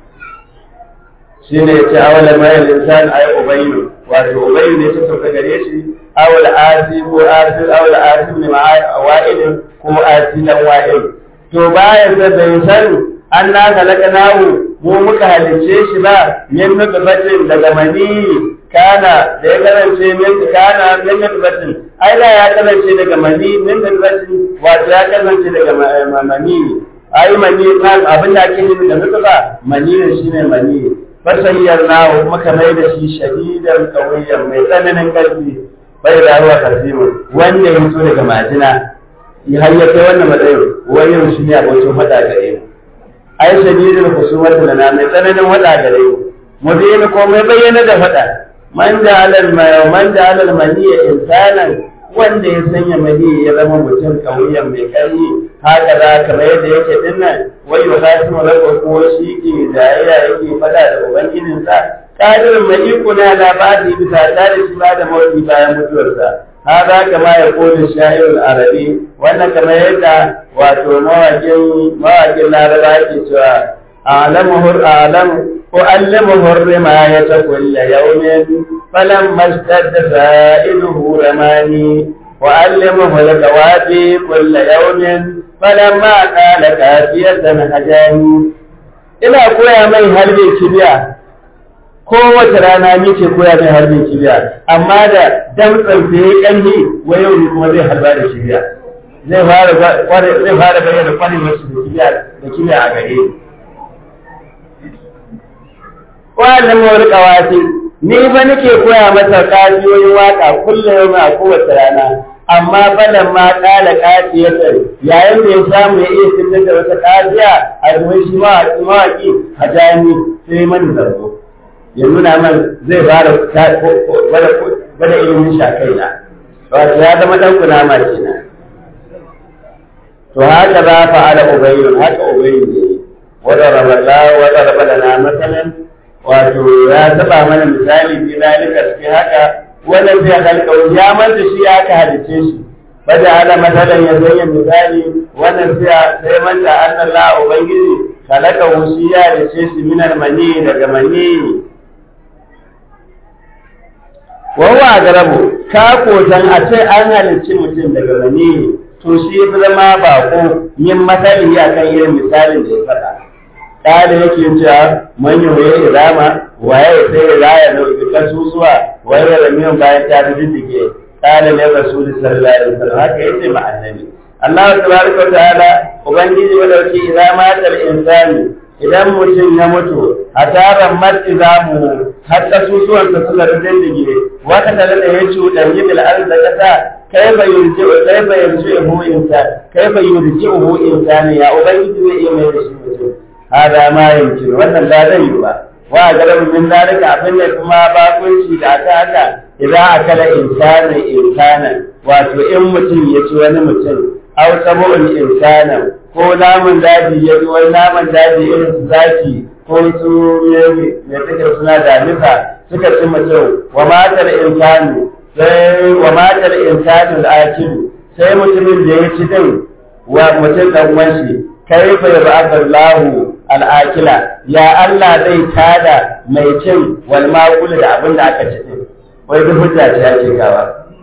shine ya ce awala mayar insan ay ubayyu wato ubayyu ne ta sauka gare shi awal asi ko asi awal asi ne ma wa'id ko asi dan wa'id to bayan da bai san an na nahu mu muka halicce shi ba min nutfatin daga mani kana da ya kasance min kana min nutfatin ai da ya kasance daga mani min nutfatin wato ya kasance daga mani ai mani abin da ake nufi da nutfa mani ne shine mani fasayyar nahu muka mai da shi shahidan qawiyan mai tsananin karfi bai da ruwa kasimu wanda ya fito daga majina har ya kai wannan matsayin wayin shi ne abokin fada gare mu ai shadidul khusumati lana mai tsananin wada gare mu mubin ko mai bayyana da fada man ja'alal man ja'alal maniya insanan wanda ya sanya mani ya zama mutum kauyen mai kari haka za kamar yadda yake dinnan wai wa kasu malaka ko shi ke jayayya yake fada da ubangijinsa kadirin mai iko na labari bisa tare shi ba da mawuyi bayan mutuwarsa hada kama ya kone sha'irul arabi wannan kamar yadda wato mawakin mawakin laraba ke cewa a'lamuhu a'lamu ko allamuhu rimayata kulla yawmin falamma ishtadda sa'iduhu ramani wa allamuhu al-qawafi kulla yawmin falamma qala kafiyatan hajani ina koya mai harbin kibiya kowace rana ni ke koya mai harbin kibiya amma da damtsan da ya kanni wai yau kuma zai harba da kibiya zai fara zai fara bayyana kwarewar su da kibiya da kibiya a gare ni wannan mawar kawasi ni ba nake koya masa kafiyoyin waka kullum yau a kowace rana amma falan ma kala kafiyar yayin da ya samu ya iya fitar da wata kafiya a zuwan shi mawaki a jami sai mani zargo ya nuna man zai fara gwada ilimin shakai na wato ya zama dan kunama kenan to haka za fa ala ubayyun haka ubayyun ne wada raballa wada raballa na masalan wato ya taba mana misali bi zalika cikin haka wannan zai halka ya manta shi aka halice shi bada ala masalan ya sanya misali wannan sai sai manta annallahu ubangiji kalaka wusiya da ce shi minar mani daga mani wawa garabu ka kotan a ce an halicci mutum daga mani to shi fi zama bako yin masali akan irin misalin da ya faɗa kada yake cewa man yi waye irama waye sai ya raya da kasusuwa waye da miyan bayan ta diddige kada ne rasulullahi sallallahu alaihi wasallam haka yace ma annabi Allah tabaraka wa ta'ala ubangiji wa dauki idan matal insani idan mutum ya mutu a taron mati zamu har kasusuwan sa suka diddige wata tare da ya cuɗanyi bil arda kasa kaifa yurji'u kaifa yurji'u insan kaifa yurji'u insan ya ubangiji zai iya mai da shi mutum hada ma yumkin wannan ba zai yi ba wa garabu min dalika abin da kuma bakunci da aka haka idan akala insani insanan wato in mutum ya ci wani mutum aw sabu'un insanan ko namun daji ya ci wani namun daji irin su zaki ko su me take suna damisa suka ci mutum wa matar insani sai wa matar insani al-akilu sai mutumin da ya ci din wa mutum dan uwan shi kaifa yab'athu Allahu al'akila ya Allah zai tada mai cin wal maqul da abin da aka ci din wai duk hujja ce ake gawa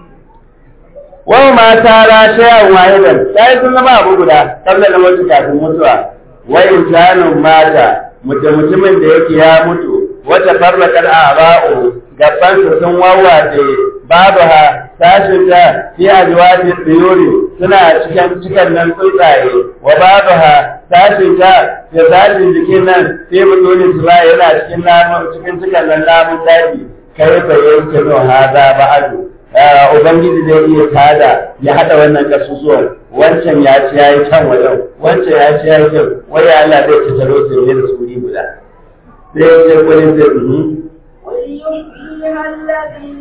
wa ma tara shay'an wahidan sai sun zama abu guda kabla da mutu kafin mutuwa wa insanun mata mutum mutumin da yake ya mutu wata farraqal a'ba'u gaban sun wawace babu ha tashin ta fi ajwati tsiyuri suna cikin cikin nan tsuntsaye wa babu ha tashin ta fi tashin jikin nan fi mutunin su yana cikin namun cikin cikin nan namun daji kai fa yanke no hada ba'adu ubangiji zai iya tada ya hada wannan kasusuwan wancan ya ci yayi can wajen wancan ya ci yayi can wai Allah zai tattaro su ne da suri guda sai ya ce kullum zai وليحييها الذي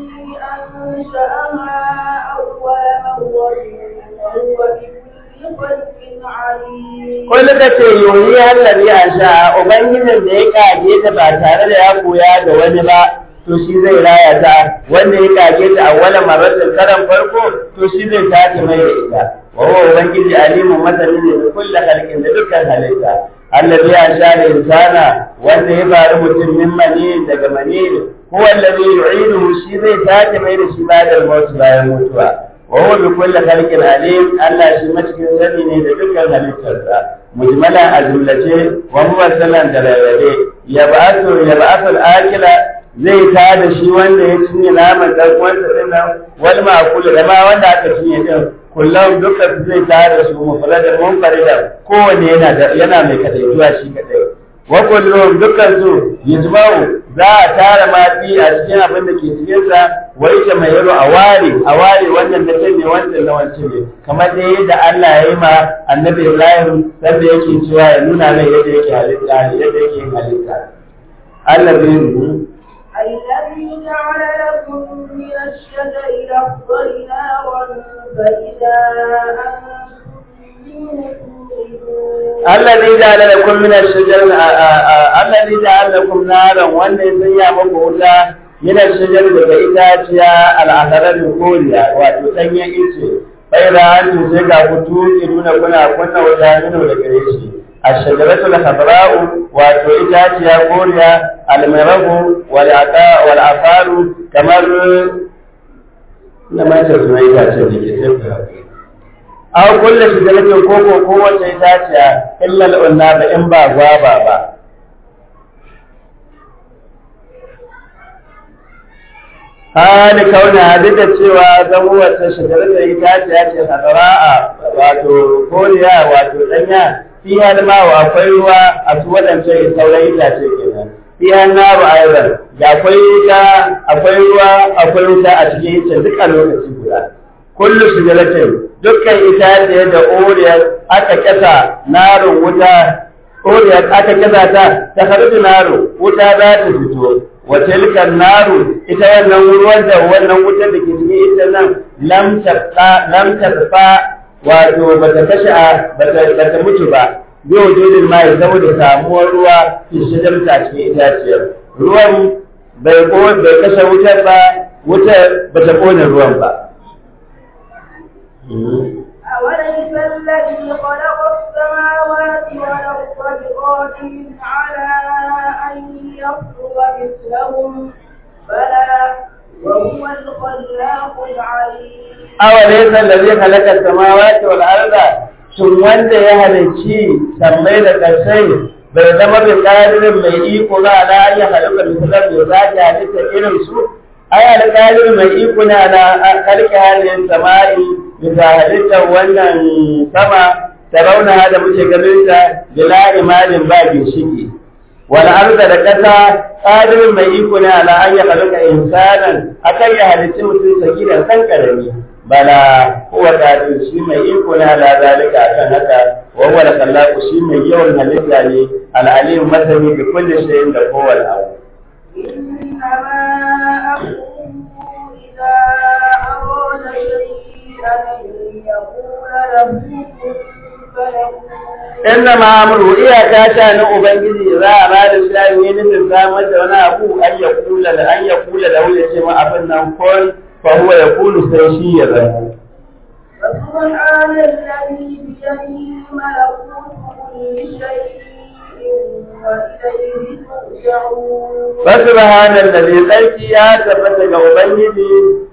أنشأها أول مرة وهو بكل خلق عليم Kullu ka ce yoyi hallari a sha Ubangijin da ya kage ta ba tare da ya koya da wani ba to shi zai raya ta wanda ya kage ta a wala maratin karan farko to shi zai tace mai da ita wa huwa ubangiji alimun masani ne da kullu halqin da dukkan halitta allazi ya sha da insana wanda ya faru mutum min mani daga mani huwa allazi yu'iduhu shi zai tace mai da shi bayan mutu bayan mutuwa wa huwa bi kulli khalqin alim Allah shi macikin sani ne da dukkan halittarsa mujmalan a jumlace wa muwassalan da rarrabe ya ba'athu ya ba'athu al-akila zai ta da shi wanda ya cinye naman dan uwansa din nan wal ma'kul da ma wanda aka cinye din kullum dukkan zai ta da su mufradan munfaridan kowanne yana yana mai kadaituwa shi kadai wa kullum dukkan su yajma'u za a tara mati a cikin abin da ke cikin sa wa ita mai yaro a ware a ware wannan da kai ne wannan na wancan ne kamar da yadda Allah ya yi ma annabi Ibrahim sanda yake cewa ya nuna mai yadda yake halitta yadda yake yin halitta Allah zai الذي جعل لكم من الشجر الأخضر نارا فإذا أنتم منه توقدون الذي جعل لكم من الشجر الذي جعل لكم نارا wanda ya sanya muku wuta min الشجر daga itaciya al'akarar koriya wato danyen ice bai da hannu sai ga ku tuki nuna kuna kunna wuta nuna da gare shi الشجرة الخضراء واتو إتاتيا كوريا المرغ والعفار كما لما تسمى إتاتيا دي aw kullu shajaratin koko ko wace itaciya illa al-unnaba in ba gwaba ba hali kauna duk da cewa zan wata shajaratin itaciya ce hadara'a wato koriya wato danya fi ma wa akwai ruwa a su waɗancan sauran itace kenan fi naru aidan da akwai wuta akwai ruwa akwai wuta a cikin ita duk a lokaci guda kullu shajaratin dukkan itace da oriyar aka kasa narun wuta oriyar aka kasa ta ta harbi naru wuta za ta fito wa tilkan naru ita wannan ruwan da wannan wutar da ke cikin ita nan lam tabqa lam tabqa wato bata kashe bata bata mutu ba bi wujudin mai saboda samuwar ruwa fi shigar ta cikin itaciyar ruwan bai ko bai kashe wutar ba wutar bata kone ruwan ba أوليس الذي خلق السماوات والأرض بقادر على أن يخلق مثلهم بلى وهو الخلاق العليم awalaysa allazi khalaqa as-samawati wal arda shin wanda ya halicci sammai da kasai bai zama bai ƙadirin mai iko ba ala an yi halitta misalar da za ta halitta irin su ai alƙadir mai iko na ala kalki halin samari bisa halittar wannan sama ta rauna da muke ganin ta bila imanin ba ginshiki wal arda da ƙasa ƙadirin mai iko na ala an yi halitta insanan akan ya halitti mutum sakiran san karami bala huwa qadir shi mai iko ne ala zalika akan haka wa huwa al shi mai yawan halitta ne al-alim masani bi kulli shay'in da kowane abu إنما أمره إذا أراد شيئا أن يقول له كن فيكون inna ma amru iyaka ta na ubangiji za a ba da shi ne nufin samar da wani abu an ya kula da an ya kula da wani ce ma abin nan kon fa huwa yaqulu sai shi ya zama فسبحان الذي بيده ملكوت كل شيء وإليه ترجعون فسبحان الذي tsarki ya tabbata ga ubangiji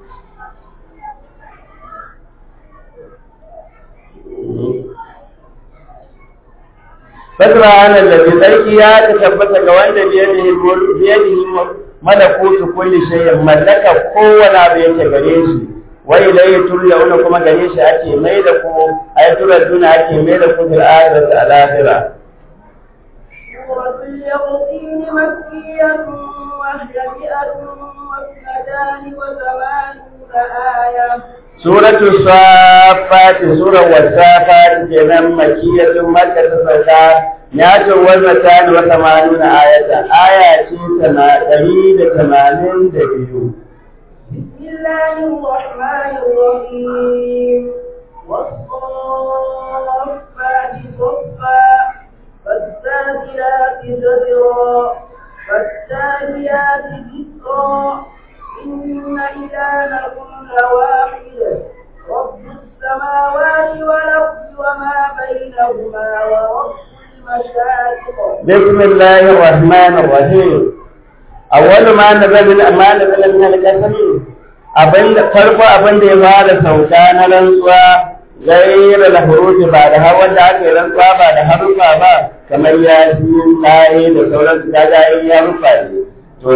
فسبحان الذي tsarki ya tabbata ga wanda biyadihi biyadihi malakutu kulli shay'in mallaka kowane abu yake gare shi wa ilayhi turja'una kuma gare shi ake mai da ku ay turaduna ake mai da ku fil akhirati al akhirah سورة اليقين مكية وهي مئة واثنتان وثمانون آية suratu safati sura wasafati kenan makiyatun makka ta sauka ya ce wannan ta ne wata manuna ayata aya ce tana ɗari da tamanin da biyu بسم الله الرحمن الرحيم والصافات صفا فالسابلات زجرا فالتاليات ذكرا إن إلهكم لواحد رب السماوات والأرض وما بينهما ورب المشارق بسم الله الرحمن الرحيم أول ما نزل ما نزل من القسم abin da farko abin da ya fara sauka na rantsuwa gaira da hurufi ba da har wanda aka yi rantsuwa ba da harufa ba kamar ya yi tsaye da sauran su kaga yin ya rufa ne to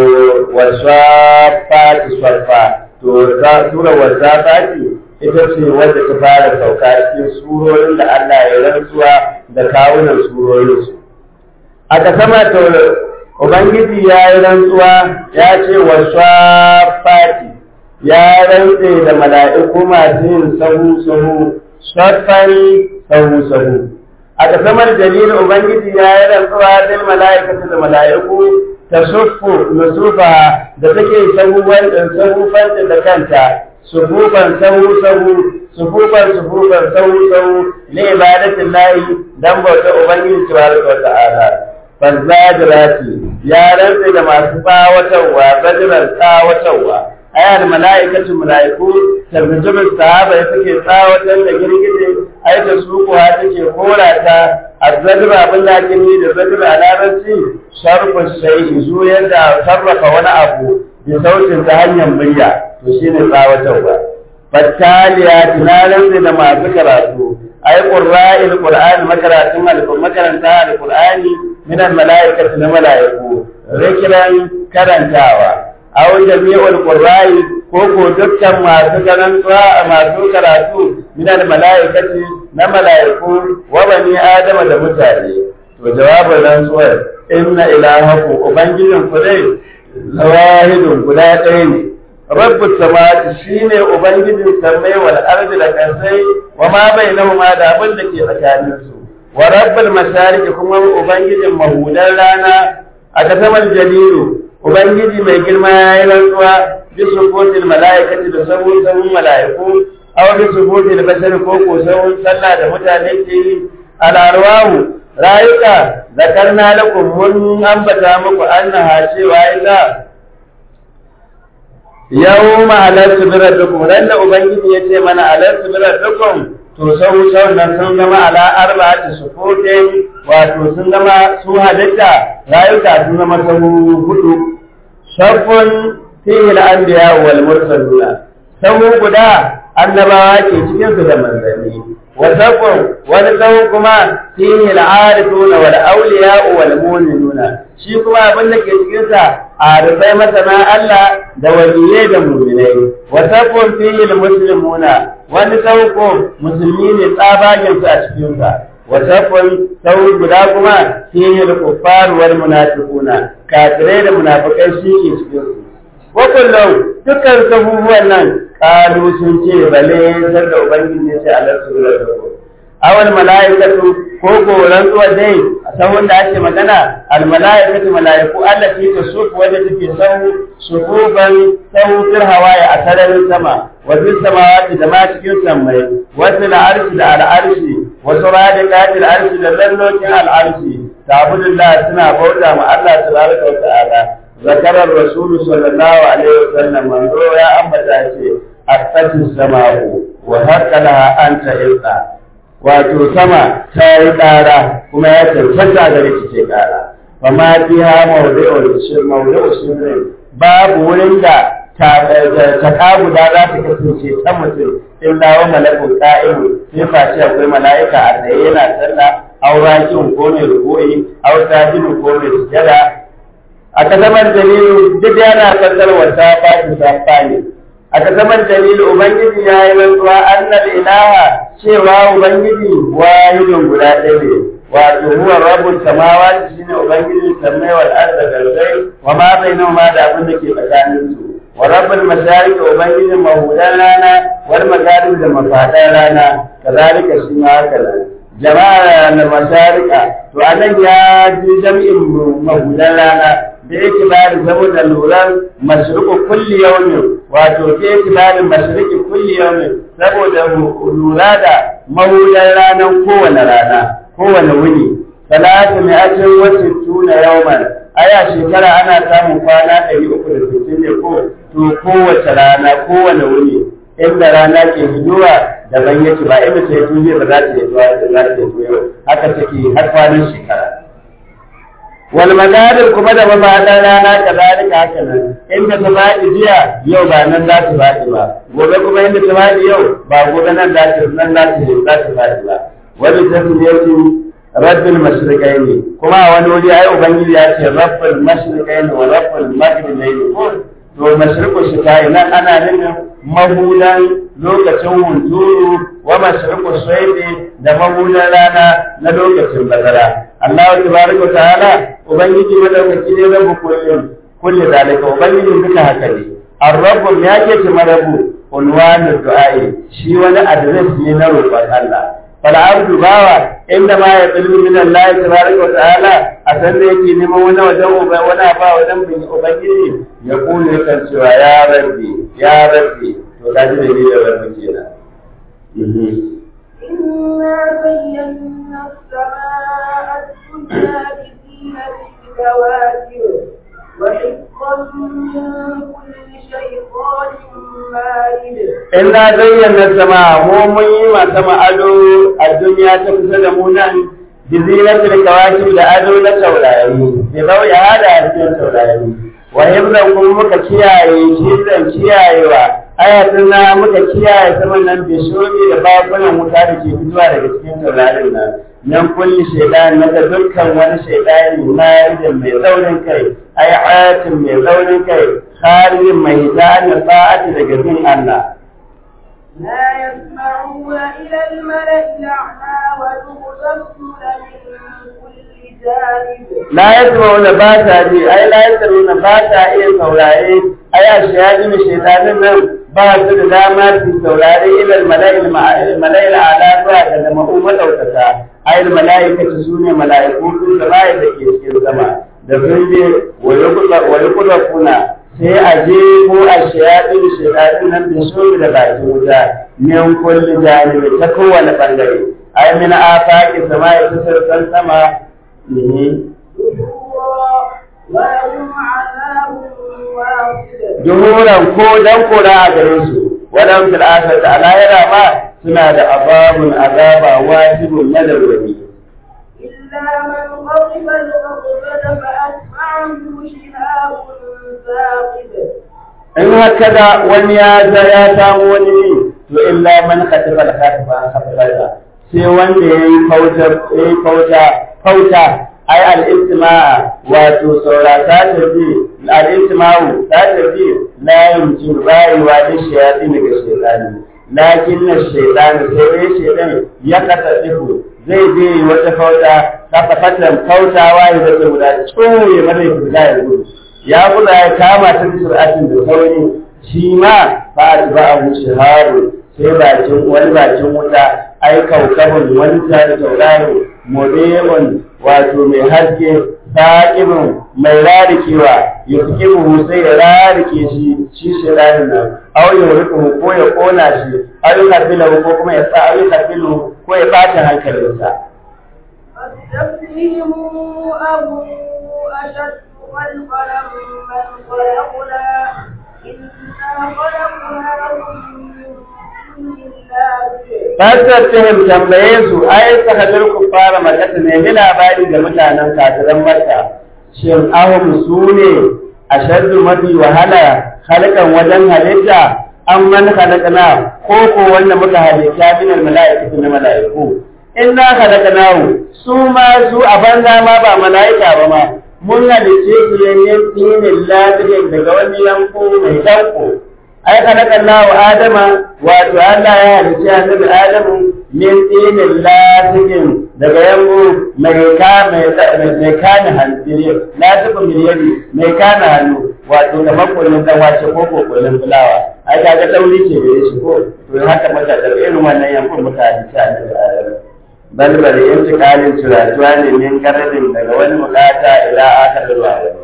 wasafati swafa to ta sura wasafati ita ce wadda ta fara sauka cikin surorin da Allah ya rantsuwa da kawunan surorin su aka sama to ubangiji ya yi rantsuwa ya ce wasafati ya rantse da mala'iku masu yin sahu sahu safari sahu sahu aka samar dalilin ubangiji ya yi rantsuwa da mala'ikatu da mala'iku ta suffu nusufa da take sahuwan sahufan da kanta sufufan sahu sahu sufufan sufufan sahu sahu li ibadatin lahi dan bauta ubangiji tabaraka wa ta'ala fazajirati ya rantse da masu tsawatarwa zajiran tsawatarwa ayar mala'ikatu mala'iku tabbijin sahaba ya take tsawatar da girgije ai da su kuwa take kora ta azzajir abin da ake ni da zajir a larabci sharfu shay'i zu yadda sarrafa wani abu bi sautin ta hanyar murya to shine tsawatarwa fattaliya tunanin da masu karatu ai qurra'il qur'an makaratun al makaranta al-qur'ani min al-mala'ikati na mala'iku rikiran karantawa aw jami'ul qurra'i ko ko dukkan masu karantuwa masu karatu min al malaikati na malaiku wa bani adama da mutane to jawabin rantsuwar inna ilahakum ubangijin ku dai zawahidun guda ɗaya ne rabbus samawati shine ubangijin sammai wal ardi da kasai wa ma bainahuma da abin da ke tsakanin su wa rabbul mashariki kuma ubangijin mahudan rana a kasamar jalilu Ubangiji mai girma ya yi rantsuwa bi sufotin mala'ikati da sabon sabon mala'iku, aw bi sufotin bashar ko ko sabon sallah da mutane ke yi al'arwahu rayuka zakarna lakum mun ambata muku annaha cewa ita yau ma alarsu bi rabbikum ran da ubangiji ya ce mana alarsu bi rabbikum to sau sau nan sun zama ala arba'ati sufotin wato sun zama su halitta rayuka sun zama sahu hudu shafun fihi al-anbiya wal mursaluna sahu guda annabawa ke cikin su da manzanni wa zakun wani tsawon kuma fihi al-arifuna wal awliya wal mu'minuna shi kuma abin da ke cikin sa arifai masana Allah da waliyai da mu'minai wa zakun fihi al-muslimuna wani tsawon musulmi ne tsabagen su a cikin sa wa zakun tsawon guda kuma fihi al-kuffar wal munafiquna kafirai da munafikai shi ke cikin su wa kullum dukkan sabubuwan nan kalu sun ce bale sai da ubangiji ya ce Allah su da ku awal malaikatu ko goran zuwa dai a sahun da ake magana al malaikatu malaiku Allah ce ta sufu wanda take sahu sufuban sahu fil hawaya a sararin sama wa fil samawati da ma cikin sammai wa fil arshi da al arshi wa suradiqatil arshi da lallokin al arshi ta'budullah suna bauta ma Allah tabaraka wa ta'ala ذكر الرسول صلى الله عليه وسلم من يا أمتا شيء أفتت السماء وهك لها أنت إلقى wato sama ta yi ƙara kuma ya cancanta gare ta ce ƙara fa ma fi ha mawdu'ul shir mawdu'ul shir babu wurin da ta ta guda za ta kasance ta mutum illa wa malakul qa'im sai face akwai mala'ika a tsaye yana sallah aw rakin ko mai rubu'i aw sajidun ko mai sujada a kasamar dalilu duk yana fassar wata fashi ta ne a kasamar dalilu ubangiji ya yi rantsuwa annal ilaha cewa ubangiji wahidun guda ɗaya ne wato huwa rabbul samawati shine ubangiji sammai wal arda garzai wa ma bainahuma da abin da ke tsakanin su wa rabbul mashariq ubangijin mahudan rana wal magharib da mafadan rana kazalika shi ma haka nan jama'a na masharika to anan ya ji jam'in mahudan rana da yake bari saboda luran mashriqu kulli yawmin wato ke yake bari mashriqi kulli yawmin saboda lura da mahudan ranar kowane rana kowane wuni salatu mai ajin wacce tuna yawman aya shekara ana samun kwana ɗari uku da sittin ne ko to kowace rana kowane wuni inda rana ke hidowa daban yake ba inda ce tuje ba za ta yi zuwa da za ta yi zuwa haka take har kwanan shekara wal magadin kuma da mafaɗan rana ka zalika haka nan inda ta faɗi jiya yau ba nan za ta faɗi ba gobe kuma inda ta faɗi yau ba gobe nan za ta nan za ta za ta faɗi ba wani tasmiyatu rabbil mashriqaini kuma a wani wuri ai ubangiji ya ce rabbul mashriqaini wa rabbul maghribaini ko to mashriqu shita'i nan ana nufin mahudan lokacin hunturu wa mashriqu sayfi da mahudan rana na lokacin bazara Allah tabaraka ta'ala ubangiji madaukaki ne rabu kullum kulli zalika ubangiji duka haka ne ar-rabbu ya ke ce marabu unwanu du'a'i shi wani address ne na roƙon Allah fal abdu bawa inda ma ya tsilmi min Allah tabaraka wa ta'ala a san da yake neman wani wajen uba wani ba wajen bin ubangiji ya kula kan cewa ya rabbi ya rabbi to kaji da ni da rabbi kenan إنا زينا السماء الدنيا بزينة الكواكب وحفظا من كل شيطان مارد Inna zayyana sama mu mun yi ma sama ado a duniya ta kusa da mu nan bi zinatul kawakib da ado na taurari bi zauya hada a cikin taurari wa himzan kuma muka kiyaye himzan kiyayewa ayatun na muka kiyaye saman nan bi shobi da bakunan wuta da ke fitowa daga cikin taurarin nan nan kulli shaidan na da dukkan wani shaidani marijin mai tsaurin kai ai ayatin mai tsaurin kai kharijin mai hidani sa'ati daga bin Allah لا يسمعون إلى الملأ الأعلى ويغضبون من كل جانب la yasma'una ba ta ji ai la yasma'una ba ta iya saurare ai a shayadin shaitanin nan ba su da dama su saurare ilal mala'il mala'il ala zuwa ga da ma'u madaukaka ai mala'ikatu sune mala'iku sun da bai da ke cikin sama da sun je wa yuqda kuna sai a je ko a shayadin shaitanin nan da su da bakin wuta min kulli janibi ta kowane bangare ai min afaqi sama'i ta sassan sama دحورا ولهم عذاب واصب Juhuran ko dan kora a gare su, wadan fil akhirati a lahira ma suna da azabun azaba wajibun madawwami. إلا من غضب الغضبة فأتبعه شهاب ثاقب In haka da wani ya za ya samu wani ne to illa man khatifa al khatifa an khatifa sai wanda yayi kauta yayi kauta kauta ai al istima'a wato saurata ta bi al istima'u ta ta bi la yumkin ba'i wa da shayatin daga shaytani lakin na shaytani sai dai shaytan ya kasa tsifu zai je wata kauta ta fatan kautawa ya da guda tsoye mana guda ya gudu ya guda ya kama ta sur'atin da sauri shi ma fa ba abu shaharu sai bakin wani bakin wuta ai kaukabun wani tare tauraro modemun wato mai haske sa'ibin mai rarikewa ya suke buhu sai ya rarike shi shi shi ranin nan au ya rike ko ya kona shi au ya karbi ko kuma ya sa au ya karbi ko ya bata hankalinsa فاستفتهم أبو أشد خلقا من خلقنا إنا خلقناهم من Fasattihim tambaye su ai sahadar ku fara makata ne ni labari ga mutanen kafiran Makka shin ahum su ne ashaddu mafi wahala halkan wajen halitta an man halakana ko ko wanda muka halitta min al mala'ikatu na mala'iku inna halakanahu su ma su a banza ma ba mala'ika ba ma mun halice su ne dinin lafiyar daga wani yanko mai danko ai khalaqallahu adama wato Allah ya halicci annabi adamu min dinin lafiyar daga yanko mai ka mai mai kana hannu lafiya miliyari mai kana hannu wato da makonin dan wace ko kokonin fulawa ai kaga dauri ce da shi ko to haka mata da irin wannan yankun mutane ta annabi adamu balbal intikalin ciratuwa ne min karadin daga wani bukata ila aka zuwa wani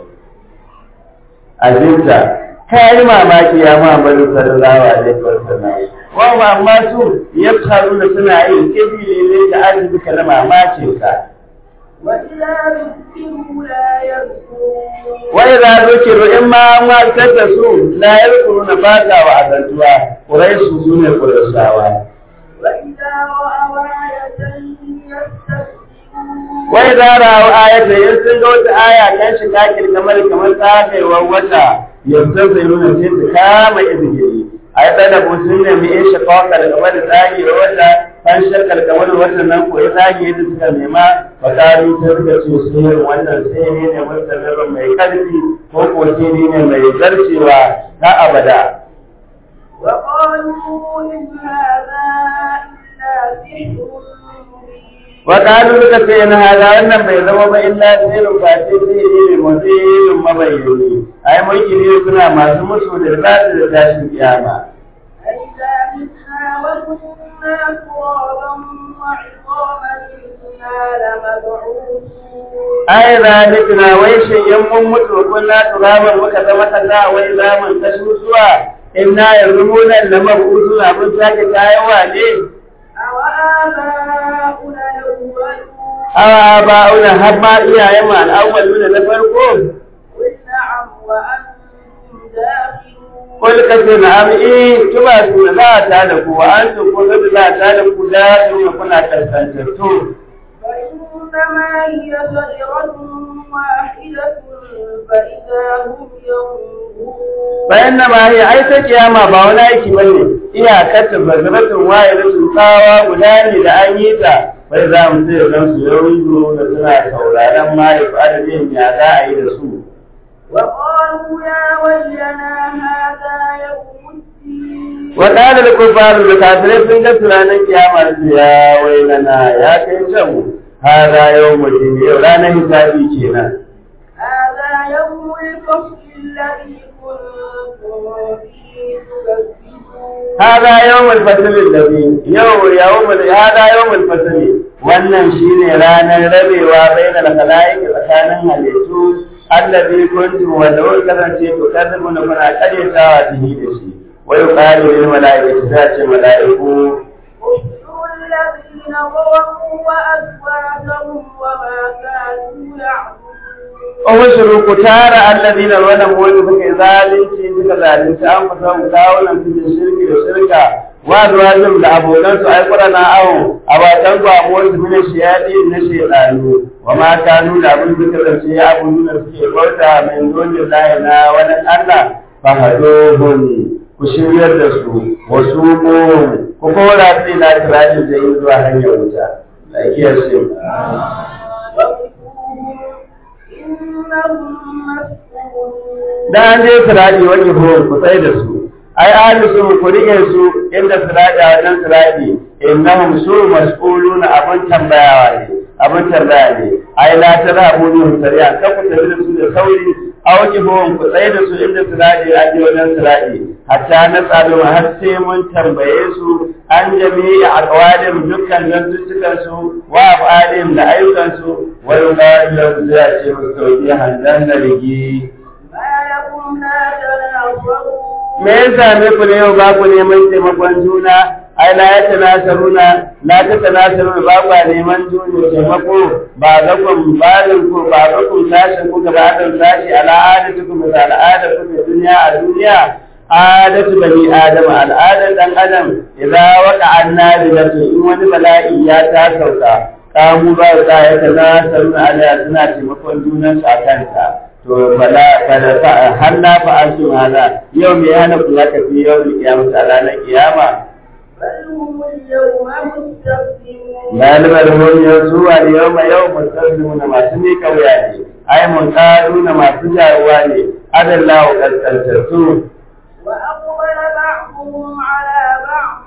azinta kayi mamaki ya Muhammadu sallallahu alaihi wasallam wa amma su yafharu da suna yin kibili ne da arziki kana mamakin ka وإذا ذكروا لا يذكرون wa idza zukiru in ma an wasar da su la yadkuruna ba ta wa azantuwa quraishu sune qurayshawa وإذا رأوا آية يستسلمون wai za rawu ayata in sun ga wata aya kan shi kakir kamar kamar tsafewar wata yanzu zai nuna sai su kama izgiri a yi tsada ko sun nemi in shafa kalkamar da tsagewar wata kan shakar kamar wata nan ko ya tsage yadda suka nema ba karu sai suka ce sihirin wannan sihiri ne mustamirrin mai karfi ko ko sihiri ne mai zarcewa na abada وقالوا إن هذا إلا سحر مبين وقالوا suka ce in hada wannan bai zama ba illa sirrin face sihiri ne mutum mabayyani ai mulki ne suna masu musu da zata da tashin kiyama أئذا متنا وكنا ترابا وعظاما إنا لمبعوثون ai zalikna wai shin in mun mutu kunna turaban muka zama kaza wai zaman tashmusuwa inna yanzu mu nan na mabudu na mun sake tayawa ne أوآباؤنا الأولون awa ba'una har ma iyayen mu al'awwaluna na farko قل نعم وأنتم داخلون Kul kace na ami tuba su za ta da ku wa an su ko za ta da ku da su kuna kaskantattu فإنما هي زجرة واحدة فإذا هم ينظرون bayan na ma yi ai ta kiyama ba wani aiki bane iyakar ta bazratun waye da tsawa guda ne da an yi ta bai za mu sai dan su yau da suna sauraron ma ya fara jin ya za a yi da su وقالوا يا ويلنا هذا يوم الدين wa qala al kufar da kafirai sun ga tunanin kiyama su ya wailana ya kai can hada yawmul yau ranar hisabi kenan هذا يوم الفصل الذي كنتم فيه تكذبون هذا يوم الفصل الذي يوم يوم هذا يوم الفصل wannan shine ranar rabewa bainal khalaiq tsakanin halittu allazi kuntum wa law kasance to kadimu na kuna karyatawa bihi da shi wa yuqalu lil malaikati sace malaiku احشروا الذين ظلموا وأزواجهم وما كانوا يعبدون Ushuru ku tara allazina zalamu wanda suka yi zalunci suka zalunci an fasa mu kawunan su da shirki da shirka wa zuwajin da abokan su ai qurana awo abatan ku abuwar su min shiyadi na shaytanu wa ma kanu da abin suka zance ya abu nuna suke bauta min dole lahi na wani Allah fa hadohun ku ku shiryar da su wasu ko ku kora sai na tirajin da yin zuwa hanyar wuta lakiyar shi da an je siraji wani ho ku tsaye da su ai ahli su ku rike su inda siraji a wannan siraji innahum su mas'uluna abun tambayawa ne abun tambaya ne ai la tarabu ni sariya ka ku tafi da su da sauri auki hon ku tsaye da su inda siraji a je wannan siraji hatta na tsado har sai mun tambaye su an jami'i aqwalim dukkan zantuttukan su wa af'alim da ayyukan su wa yuqalu lahum sai a ce musu tauki handan da rigi me ya same ku ne yau ba ku neman taimakon juna ai la ya tanasaruna la ta tanasaruna ba ku neman juna taimako ba ga kun barin ku ba ga kun tashin ku ga badan tashi ala adatu ku da al'ada ku da duniya a duniya adatu bani adam al'ada dan adam idza waqa annabi da in wani bala'i ya ta sauka kamu ba za ya tanasaruna ala suna taimakon junan su akan ta to bala bala fa har na fa an su hada yau me yana ku zaka fi yau da kiyama a ranar kiyama Malamar mun yau su a yau ma yau musallu na masu ne kauya ne, ai mun karu na masu jaruwa ne, adalla wa kaskantattu. وأقبل بعضهم على بعض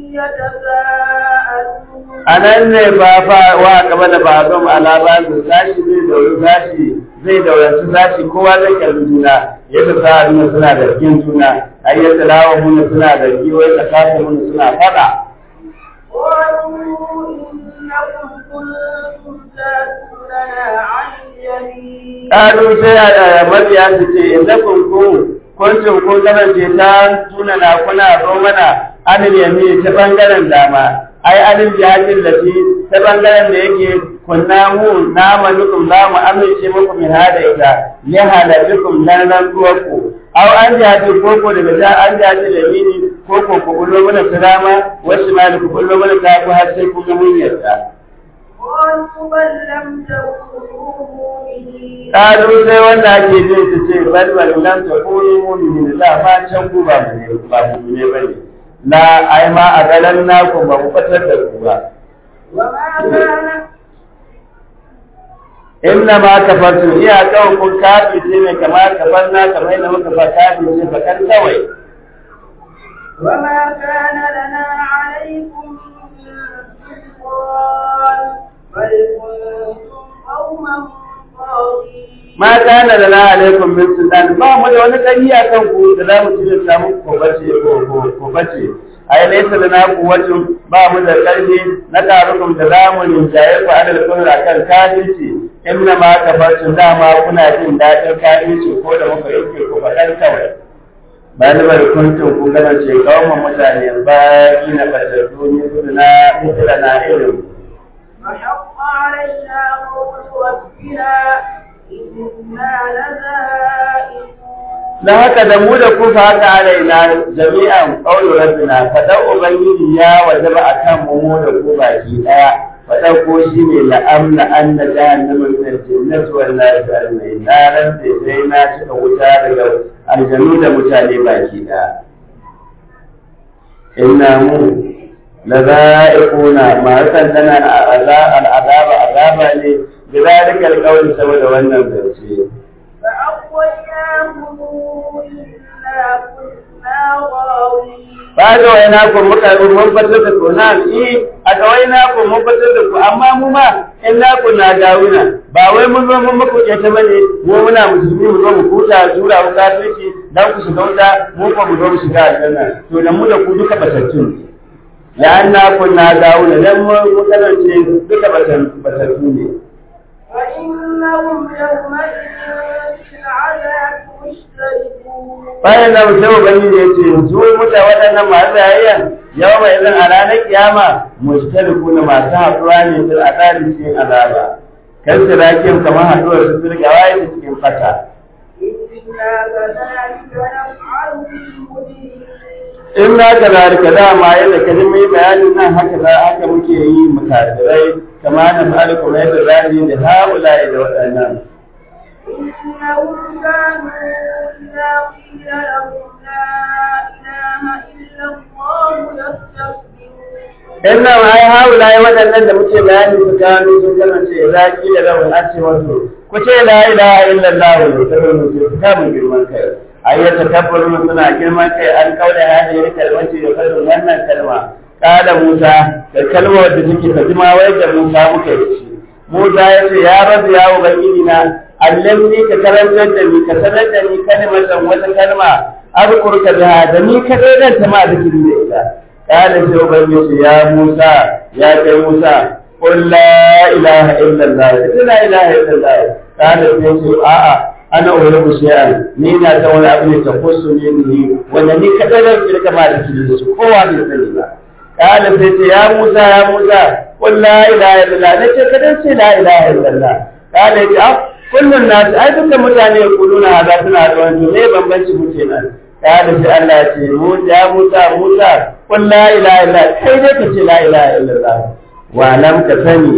يتساءلون A nan ne ba fa wa gaba da ba zama alaba da sashi zai dauri sashi zai dauraci sashi kowa zai kalli juna yadda sa nuna suna da cikin juna ai yadda lawa mun suna da giwai da kafa mun suna fada قالوا إنكم كنتم تأتوننا عن اليمين Ƙaru sai a mabiya su ce inda kun ku kuncin kun kasance ta tuna na kuna zo mana anil yami ta bangaren dama ai anil jihadin da shi ta bangaren da yake kunna mu na manukum za mu amince muku min hada ita li halabikum dan rantsuwarku aw an jihadi koko daga ta an jihadi da mini koko ku kullo mana salama wasu ma da ku kullo mana ta ku har sai kun ga mun yarda قالوا بل لم تكونوا مؤمنين Ƙaru sai wanda ake jin su ce bal bal lam takunu mu'minin la ma can ku ba mu ne ba mu ne bane la ai ma a galan naku ba ku fatar da ku ba وما كان inna ma kafartu iya kawai kun kafi ce ne kamar kafarna kamar yadda muka fa kafi ce fa kan kawai وما كان لنا عليكم من سلطان بل كنتم قوما طاغين ma kana da na alaikum min sultan ba mu da wani kari a kan ku da za mu ci da samu ko bace ko ko ko bace ai laysa lana quwwatun ba mu da karfi na tarukum da za mu rinjaye ku adal kullu akan kafirci inna ma kafartum dama kuna jin dadin kafirci ko da muka yake ku fadan kawai balibar kuntum kun gana ce kawman mutane ba ina fatattu ni suna mutula na irin فحق علينا قول ربنا إنا لذائقون da haka da mu da ku fa haka alaina jami'an qawlu rabbina fada ubangiji ya wajaba akan mu mu da ku baki daya fada ko shine la amna anna jahannama min al-jannati wal nar ajma'in naran da sai na cika wuta daga aljannu da mutane baki daya inna mu la za'iquna ma santana al-azaba azaba ne bi zalika al-qawl saboda wannan zance فأغويناهم إنا كنا غاوين ba ga waina ku muka mun fitar da ku na yi a ga waina ku mun fitar da ku amma mu ma in na ku na dawuna ba wai mun zo mun muku ke ta bane mu muna musulmi mu zo mu kuta jura mu kafirci dan ku shiga wuta mu ko mu zo mu shiga aljanna to da mu da ku duka batattun ya anna ku na dawuna dan mu mu kasance duka batattu ne فإنهم يومئذ في العذاب مشتركون bayan da mutum ubangiji ya ce su muta waɗannan masu yayyan yau mai zan a ranar kiyama mushtariku na masu haɗuwa ne fil azabi cikin azaba kan sirakin kamar haɗuwar su firga waye ta cikin fata إنا كذلك نفعل بالمجرمين in na ka zalika dama yadda ka ji mai bayanin nan haka za haka muke yi mutasirai kama na fa'ala kuma yadda za yi da haula da waɗannan إنهم كانوا إذا قيل لهم لا إله إلا الله يستكبرون inna ma ai haula ai waɗannan da muke bayani su gano sun kasance za ki da lahun an ce wasu ku ce la ilaha illallah wa sallallahu alaihi su kamun girman kai ayyata tabbaru suna girman kai an kaula hadhihi kalmati da kalmar wannan kalma kada Musa da kalmar da take tajima wai da Musa muka yi shi Musa ya ce ya rabu ya ubangiji na allamni ka karantar da ni ka sanar da ni kalmatan wata kalma azkurka biha da ni ka dan ta ma zikirin da ita قال سيبين يا موسى يا كي موسى قل لا إله إلا الله لا إله إلا الله قال سيبين آآ أنا أعلم شيئا نينا تولى أبني تقصني مني وأنني كذلك تلك ما تكلمس هو عن السلمة قال سيبين يا موسى يا موسى قل لا إله إلا الله نجي كذلك لا إله إلا الله قال يا كل الناس أيضا متعني يقولون هذا سنة وأنتم ليه بمبنش متنا قال في الله يا موسى موسى قل لا إله إلا كي ديك لا إله إلا الله واعلم كسني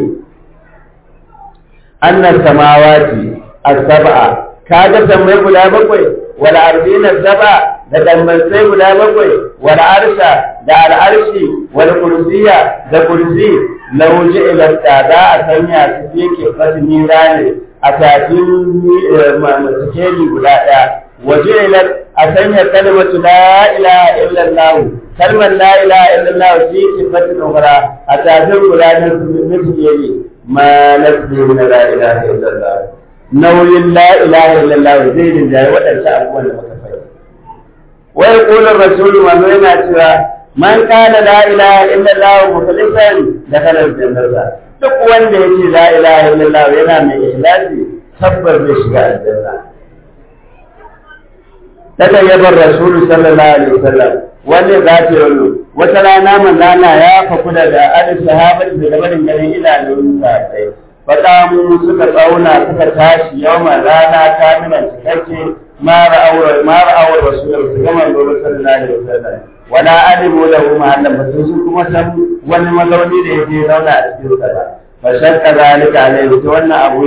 أن السماوات السبع كاجا سمي بلا بقوي والأرضين السبع da dambansai guda bakwai wal arsha da al arshi wal kursiya da kursi lau ila da za a sanya su yake fasini rane a tafin sikeli guda ɗaya waje ila a sanya kalmatu la ilaha illallah kalmar la ilaha illallah fi sifatin ukhra a tafin guda na sikeli ma nasbi na la ilaha illallah nauyin la ilaha illallah zai rinjaye waɗansu abubuwan da muka faɗi wai kulun rasulu manzo yana cewa man kana la ilaha illallah mukhlisan da kalar jannata duk wanda yake la ilaha illallah yana mai ikhlasi tabbas zai shiga aljanna daga yabar rasulu sallallahu alaihi wasallam wanda za ta yi wata rana manzana ya faku daga adin sahabati daga barin ganin idanun sai faɗamu suka tsauna suka tashi yawan rana ta nuna cikakke mara aure mara aure rasulullah su gama gobe sallallahu alaihi wasallam wala alimu lahu mahallan ba su kuma san wani mazauni da yake zauna a cikin sa ba fa shakka zalika alaihi to wannan abu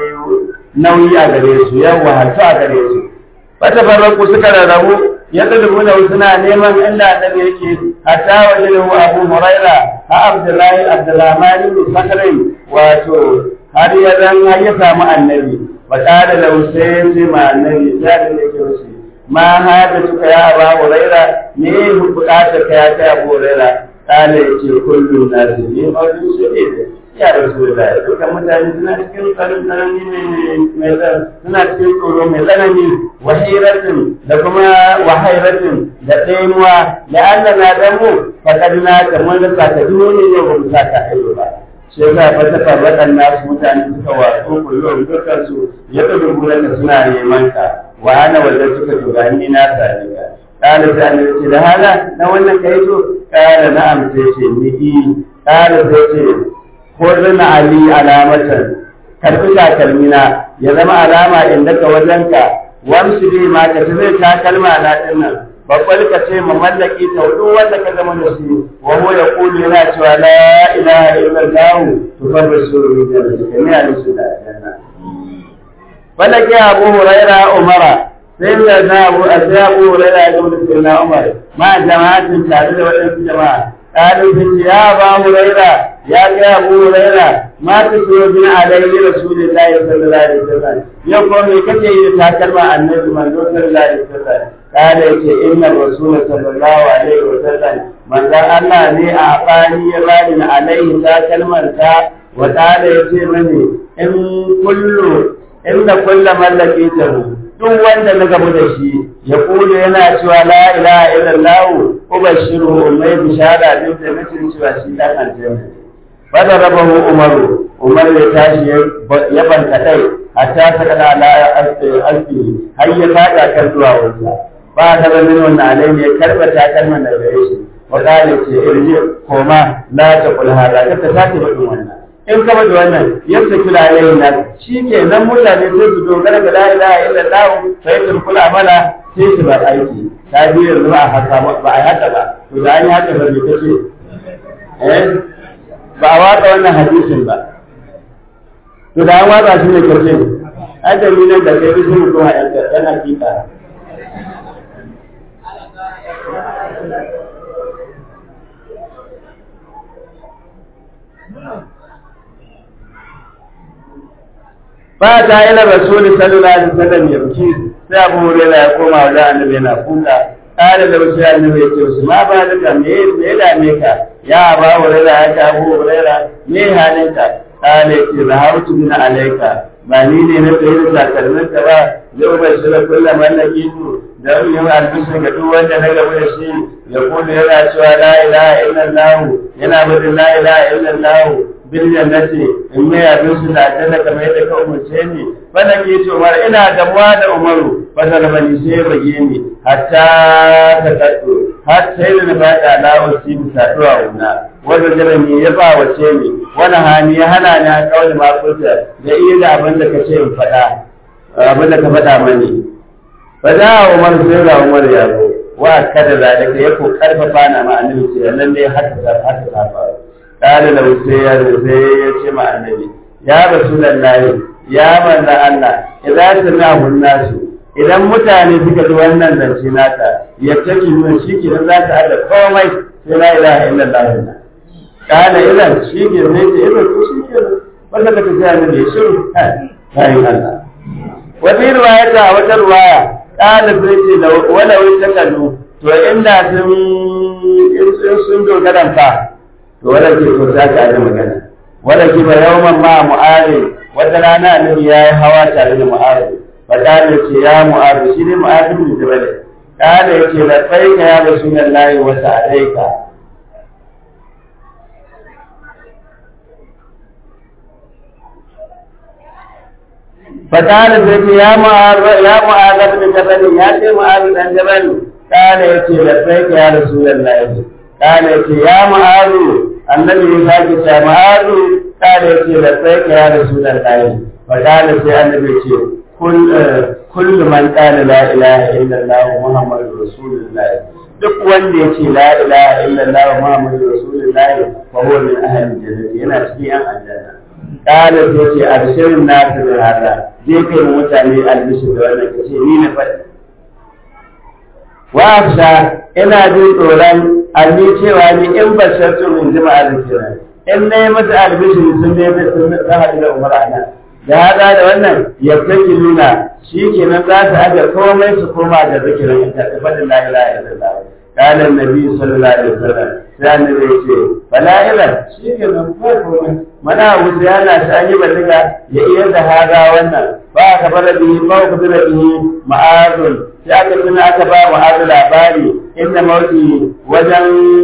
nauyi a gare su ya wahalta a gare su fata farraku suka rarrabu ya tulubu da suna neman inda annabi yake hatta wajen abu huraira ha abdullahi abdurrahman bin sakrin wato har ya zan har ya samu annabi wa qala lahu sai sai ma annabi ya da yake wasu ma hada suka ya abu huraira ne bukatar ka ya kai abu huraira kana yace kullu nasi ne mawdu sai ya rasulullah dukkan mutane suna cikin tsarin tsanani mai suna cikin tsoro mai tsanani wahiratin da kuma wahairatin da ɗaimuwa da Allah na dan mu fakad na ka mun da saka duni ne ba mu saka ayo ba shi yasa fa ta farrakan nasu mutane suka wato kullum dukkan su ya dubu da suna neman ka wa ana wanda suka tugani na sani ka قال سأل da hana na wannan kai to قال na'am sai ce ni قال sai ce ko zana ali alamatan karbi takalmina ya zama alama inda ka wajenka wamsu bi ma ka zai takalma na din nan babbal ka ce ma mallaki ta duk wanda ka zama da shi wa huwa yaqulu yana cewa la ilaha illa allah tufarrisu bi jannati ne ali su da janna wanda ke abu huraira umara sai da na abu sai abu huraira ya gudu sai na umar ma jama'atin tare da wadansu jama'a قالوا يا أبا هريرة يا أبو هريرة ما تسوى من علي رسول الله صلى الله عليه وسلم يقول كتي يتكلم عن النبي من صلى الله عليه وسلم قال إن الرسول صلى الله عليه وسلم من ذا الله لي أعطاني راد عليه تكلم وقال يتي مني إن كل إن كل من لقيته duk wanda na gamu da shi ya kula yana cewa la ilaha illallah ubashiru mai bishara din da mutum cewa shi dan aljanna bada rabahu umaru umar ya tashi ya banta kai hatta ta kada la alfi har ya fada kan zuwa wanda ba ta da min wannan alai ne karba ta kalman da gare shi wa qala ce irji koma la ta kul hada ka ta sake badin wannan in kama da wannan yadda kula yayin nan shi ke nan mutane sai su dogara ga la ilaha illallah sai su kula amala sai su bar aiki ta biyu yanzu ba a haka ba a haka ba to da an yi haka ba ne kace eh ba a watsa wannan hadisin ba to da an watsa shi ne karshe ajali nan da kai bisu mutum a yan hakika ba ta ila rasuli sallallahu alaihi wasallam ya buki sai abu hurairah ya koma wajen annabi yana kuka kare da wasu annabi ya ce su ma ba duka me me dame ka ya ba hurairah ya ka abu hurairah me halinka kale ce rahautu min alaika ba ni ne na tsaye da takalminka ba zai ba shi da kullum wannan kitu da yin albishi ga duk wanda na gaba da shi ya kudu yana cewa la ilaha illallah yana bada la ilaha illallah bil jannati in mai abin su da aljanna kamar yadda ka umarce ni fada ke ce umar ina damuwa da umaru fada da bani sai bage ni hatta ta kaddo har sai da na fada la usi bisa duwa una wanda jarami ya ba wace ni wani hani ya hana ni a kawai mafuta da iya da abin da ka ce in faɗa abin da ka faɗa mani fa da umar sai ga umar ya zo wa kada zalika ya ko karfafa na ma annabi ce nan ne haka haka ta faru قال له سيد سيد مع النبي يا رسول الله يا من الله إذا سمعه الناس idan mutane suka ji wannan zance naka ya take nuna shi ke nan za ta haɗa komai sai la ilaha illallah na kana idan shi ke ne ce idan ko shi ke wanda ka tafi annabi ya shiru kai Allah wani riwaya ta wata riwaya kana sai ce da wala wai ta kallu to inda sun sun dogaran fa to wadda ke so ta ka da magana wadda ke ba yawman ma mu'ari wata rana annabi ya yi hawa tare da mu'ari fa kana ce ya mu'ari shi ne mu'ari bin jabal kana yace la faika ya rasulullahi wa sa'alaika fa kana ce ya mu'ari ya mu'ari bin jabal ya ce mu'ari dan jabal kana yace la faika ya rasulullahi kana yace ya mu'ari annabi ya sake ce ma'azu kada ce da sai ka ya rasulun lahi fa kada sai annabi ce kullu man qala la ilaha illallah muhammadur rasulullah duk wanda ya ce la ilaha illallah muhammadur rasulullah fa huwa min ahli jannati yana cikin yan aljanna kada sai ce abshirin nasu da hada je kai mutane albishir da wannan kace ni na faɗi wa afsha ina jin tsoron alli cewa ni in bashartu min jima'a zikira in na yi masa albishiri sun ne sun haɗu da umar ana da hada da wannan ya take nuna shi kenan za ta aje komai su koma da zikirin ita da fadin la ilaha illallah قال النبي صلى الله عليه وسلم sai annabi ya ce bala ila shi ke nan ko komai mana wuce yana shi an yi baliga ya iya da haga wannan ba ka fara bihi ba ka fara bihi ma'azun sai aka tuna aka ba ma'azu labari inda mauti wajen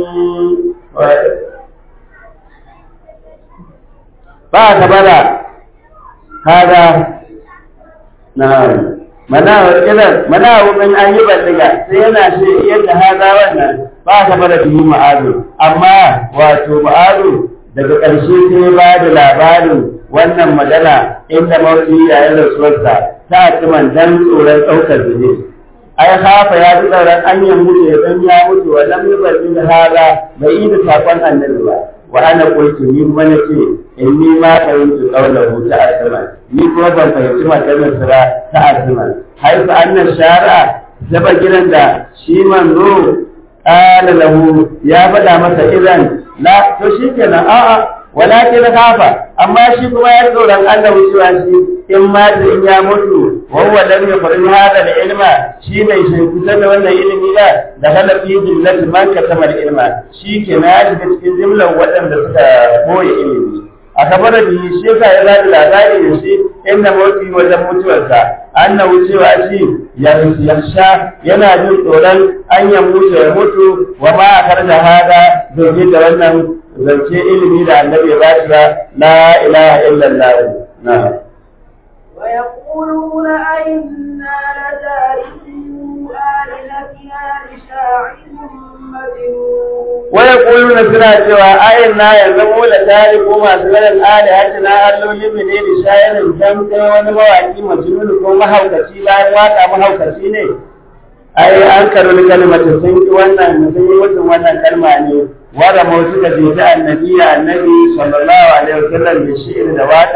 ba ka fara haga na mana idan mana wurin an yi baliga sai yana shi yadda haga wannan ba ka fara bihi ma'azu amma wato ma'azu daga ƙarshe sai ba da labarin wannan magana inda mawuci yayin rasuwarsa ta ciman dan tsoron ɗaukar zane ai hafa ya fi tsoron an yi mutu ya san ya mutu wa lam yuballi da hada bai yi da sakon annabi ba wa ana qultu ni kuma nace inni ma fahimtu qawlahu ta asma ni kuma ban fahimci maganar sira ta asma haifa annan shari'a zaba gidan da shi manzo qala lahu ya faɗa masa idan la to shikenan a'a walakin khafa amma shi kuma ya tsoron Allah cewa shi in ma da in ya mutu wa huwa lam yaqrin hada da ilma shi bai shi kusa da wannan ilimi da da kana fi jumlatin man katama ilma shi ke na ya shiga cikin jumlar waɗanda suka koyi ilimi a kabar da shi yasa ya zaɓi labari da shi inda mawuti wajen mutuwarsa annahu cewa shi yarsha yana jin tsoron an ya mutu ya mutu wa ma a karda hada domin da wannan zance ilimi da annabi ya bashi ba la ilaha illallah na ويقولون أئنا لتاركو آلهتنا لشاعر مجنون ويقولون suna cewa ayin na yanzu mu da tariku masu ganin alihati na alloli mu ne da shayarin dan kai wani mawaki majnun ko mahaukaci bayan waka mahaukaci ne ai an karu kalmata sun ki wannan sun yi mutum wannan kalma ne wanda mu suka je ta annabi annabi sallallahu alaihi wasallam da shi'ir da waka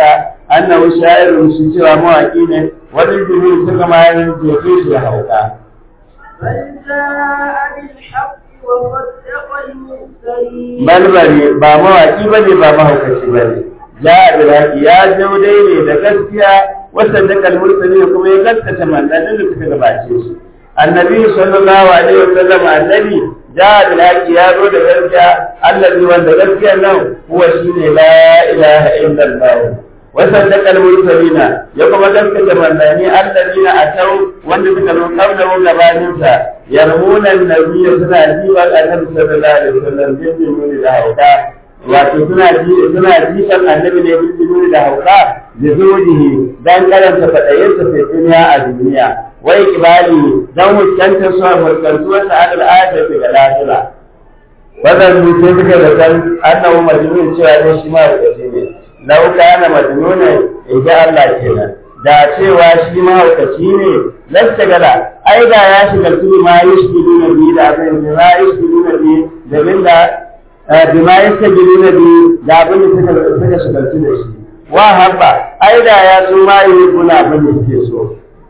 annahu sha'irun shi cewa mawaki ne wani jibril suka ma jefe shi da hauka بل جاء بالحق وصدق المرسلين bal bane ba mawaki bane ba mahaukaci bane ja bilaki ya zo dai ne da gaskiya wasan da kalmursali kuma ya gaskata manzannin da suka gabace shi annabi sallallahu alaihi wasallam annabi ja bilaki ya zo da gaskiya allazi wanda gaskiya nan huwa shine la ilaha illallah wasan da kalmursalina ya kuma gaskata manzanni allazina atau wanda suka zo kabla gabanin sa yarmuna annabiyya suna jiwa annabi sallallahu alaihi wasallam bin bin da hauka wato suna ji suna jifan annabi ne bin bin da hauka da zucihi dan karanta fadayinsa sai duniya a duniya wai kibali dan muskantar su a fuskantuwar sa adal ayata fi ga lafiya wannan mutum suka da san annabi majnun cewa ne shi ma da ne lau kana majnuna in ga Allah kenan da cewa shi mahaukaci ne lasta gala ai da ya shiga tuni ma ya shiga duna bi da abin da ma ya shiga duna bi da bin da bi ma ya shiga duna bi da abin da suka suka shiga da shi wa habba ai da ya so ma yi guna abin da suke so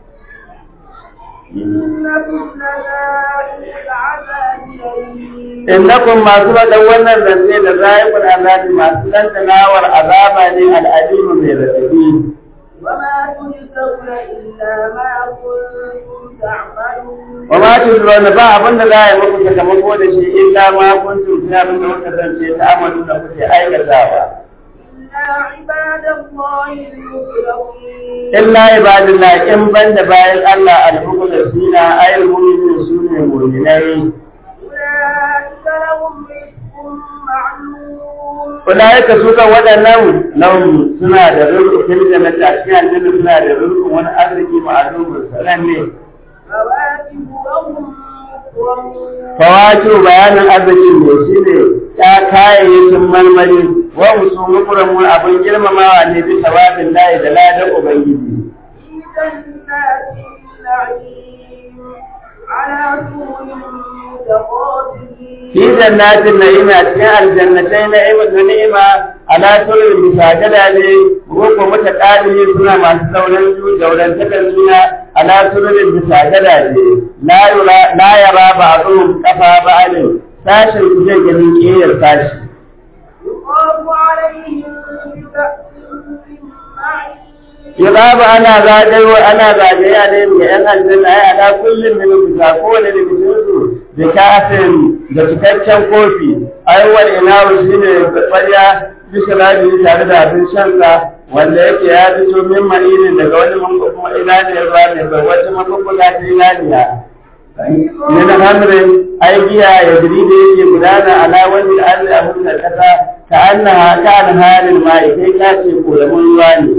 إنكم لذائق العذاب أليم innakum masu faɗan wannan zance da zayikun azabi masu dantanawar azaba ne al'adimu mai raɗaɗi وما تجزون إلا ما كنتم تعملون wa ma tudrona ba abin da za a yi muku sakamako da shi illa ma kuntum fi abin da kuka zance ta amalu da kuke aikatawa إلا عباد الله المخلصين illa ibadillah in banda bayan Allah al-mukhlasina ayil mu'minin sune mu'minai أولئك لهم رزق معلوم ulaika su kan waɗannan lahum suna da rizqi fil jannati a cikin aljanna suna da rizqi wani arziki ma'lumun sananne فواكه وهم مكرمون fawaki bayanin arzikin ne shi ne ya kayayyakin marmari wa musu mukuramun abin girmamawa ne bisa babin layi da ladan ubangiji في جنات النعيم على سرر متقابلين fi jannatin na'ima cikin aljannatai na'ima da ni'ima ala surin bisa gadaje ko mata kadiri suna masu sauran ju jaurantakar juna ala surin bisa gadaje la yura la yara ba'dhum kafa ba'din sashin su zai ganin kiyar sashi يطاف عليهم بكأس من معين Yuzabu ana zagayo ana zagaya ne ga ‘yan aljanna ai ala kullum min bisa kowane da bikinsu da kafin da cikakken kofi ai wal inawu shine ƙwarya bisa labi tare da abin shansa wanda yake ya fito min ma'inin daga wani kuma ilaniyar ruwa ne bai wata mafafuka ta ilaniya. Min hamrin ai biya ya jiri da yake gudana ala wani al'adar abin da kasa ka annaha ka an halin ma'i kai ka ce koyamun ruwa ne.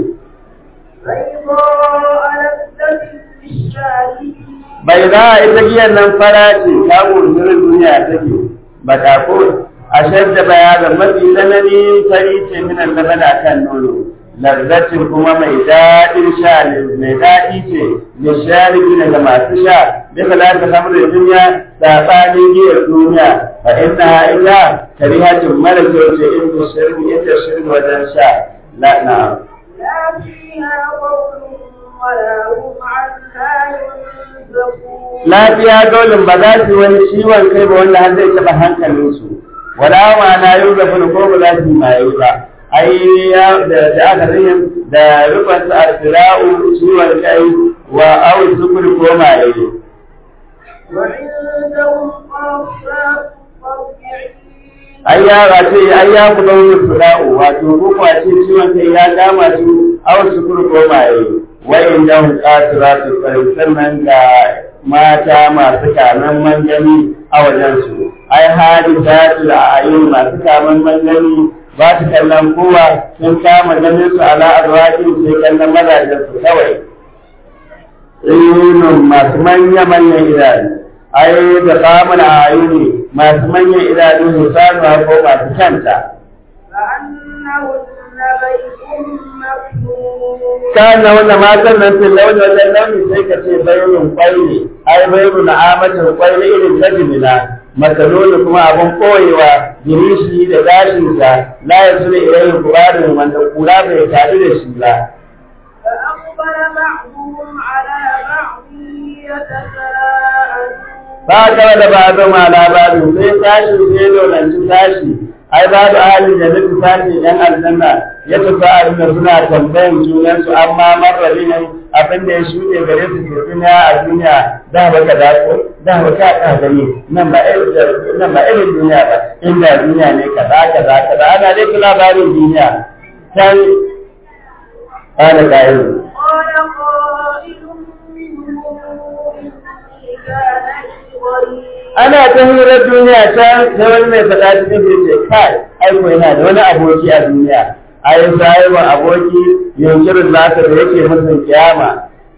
بيضاء لذة للشاربين bai za a ita giyan nan fara ce ta gurgurin duniya take ba ta ko a shadda bayanan mafi tsanani fari ce minan na bada kan nono lazzatin kuma mai daɗin sha ne mai daɗi ce da sharibi daga masu sha duka za ka samu da duniya saɓanin giyar duniya fa inna ita karihatin mara kyau ce in da shirgi inda shirgi wajen sha na'am لا فيها قول ولا هم عنها ينزفون lafiya dolin ba za su yi wani ciwon kai ba wanda har zai taɓa hankalinsu wala ma na yi da ko ba za su yi maye ba ai ya da da aka rihin da rufan su asira'u ciwon kai wa au sukuri ko maye وعندهم قاصات الطبيعين ai ya wace ai ya ku dawo sura'u wato ko kwace ciwon kai ya kama su au sukuri ko maye wayin da hun kasiratu sai sannan ga mata masu kaman mangani a wajensu ai hali ta a ayyun masu kaman mangani ba su kallon kowa sun kama ganin su ala azwajin sai kallon mazajen su kawai ayyunun masu manya manyan idanu ai da kamun ayyuni masu manyan idanu hisanuwa ko masu kanta كأنهن بيت مكنون kana wanda matan nan fil launi wajen launi sai ka ce bayrun kwai ne ai bayrun amatin kwai ne irin ta jimina makaloli kuma abin koyewa jirishi da gashinsa la ya suna ilayin kubarin wanda kura bai tadu da shi ba فأقبل بعضهم على بعض يتساءلون ba ka da ba zama labarin sai tashi sai dolanci tashi ai ba da halin da nufi tashi yan aljanna ya tafi a rinda suna tambayan junansu amma marrabi ne abin da ya shuɗe gare su ke duniya a duniya da ba ka dako da ba ka ka gani nan ba irin nan ba irin duniya ba inda duniya ne kaza kaza kaza ana dai ta labarin duniya can ana kayan قال قائل منهم إني كان لي ضرير ana ta hirar duniya can sai wani mai faɗa cikin da ce kai aiko yana da wani aboki a duniya ai sahibin aboki yunkirin nasa da yake musun kiyama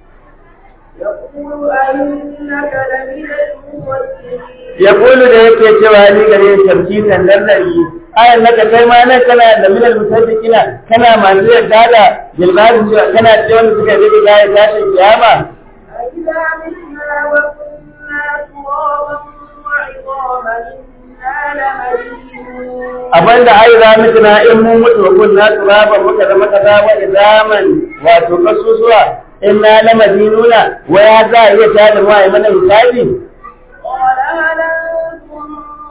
يقول أئنك لمن المصدقين ya kulu da yake cewa ni gare tarki kan lallari ayan naka kai ma nan kana da minal musaddiqina kana masu yarda da jilbabin cewa kana da wanda suka rike gaya tashin kiyama أإذا متنا وكنا ترابا وعظاما إنا لمدينون abinda ai za mu tuna in mun mutu kun na turaba muka zama kaza wa idaman wato kasusuwa in na la madinuna wa ya za a iya tada mu ai mana hisabi قال هل أنتم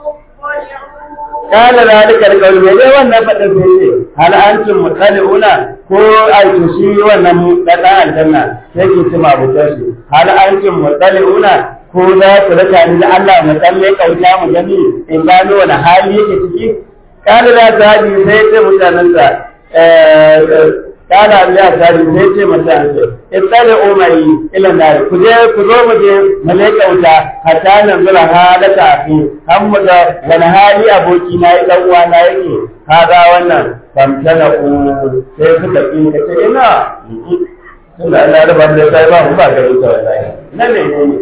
مطلعون kana zalika alqawl me dai wannan fadin sai ce hal antum mutaliuna ko ai to shi wannan dan aljanna sai ki tuma butar shi hal antum mutaliuna ko za ku raka ni da Allah mu tsalle kauta mu gani in gano wani hali yake ciki kana da zabi sai ce mutanen sa eh kana da zabi sai ce mutanen sa ittali umari ila nar ku je ku zo mu je mu le kauta hatta nan zura halaka fi har mu ga wani hali aboki na yi dan uwa na yake kaga wannan famtana ku sai suka ki ka ce ina tunda Allah ya rabar da sai ba mu ba gari ta wallahi nan ne ne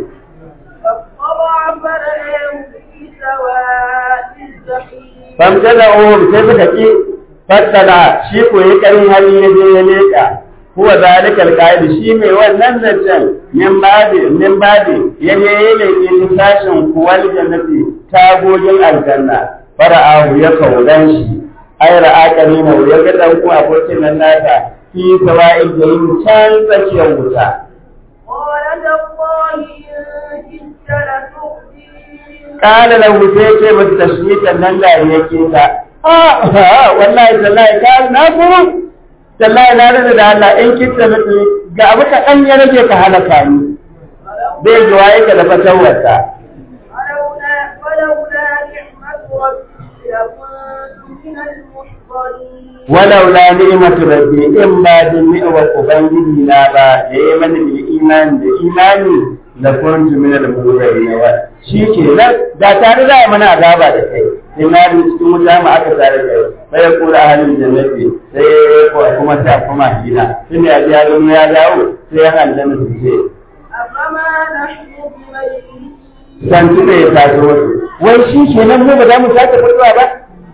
فاطلع فرآه في سواء الجحيم famtana uhum sai suka ki fattala shi ko yi karin hali ya je ya leka huwa zalika alqaid shi mai wannan zancen min babi min babi ya je ya leke sashin kuwal jannati tagogin aljanna fara'ahu ya kaudan shi ai ra'a karina ya ga dan ku abokin nan nasa fi sawa'il jahim can tsakiyar wuta قال تالله إن كدت لتردين kana lahu sai ce masa tashmitan nan da yake ta a wallahi tallahi ka na ku tallahi na rada da Allah in kitta mutu ga abu ka dan ya rage ka halaka ni bai ji waye ka da fatawarta ولولا ولولا نعمة ربي لكنت من المحضرين walau la ni'matu rabbi in ba din ni'mar ubangiji na ba da yayi mana bil imani da imani la kuntu min al mu'minin wa shi ke nan da tare da mana azaba da kai sai na bi cikin wuta ma aka tare da kai sai ya kula halin jannati sai ko kuma ta kuma gina sai ya ji ya gano ya dawo sai ya aljanna su ce أفما نحن بميتين san tuka ya taso wasu wai shi ke nan mu ba za mu sake fitowa ba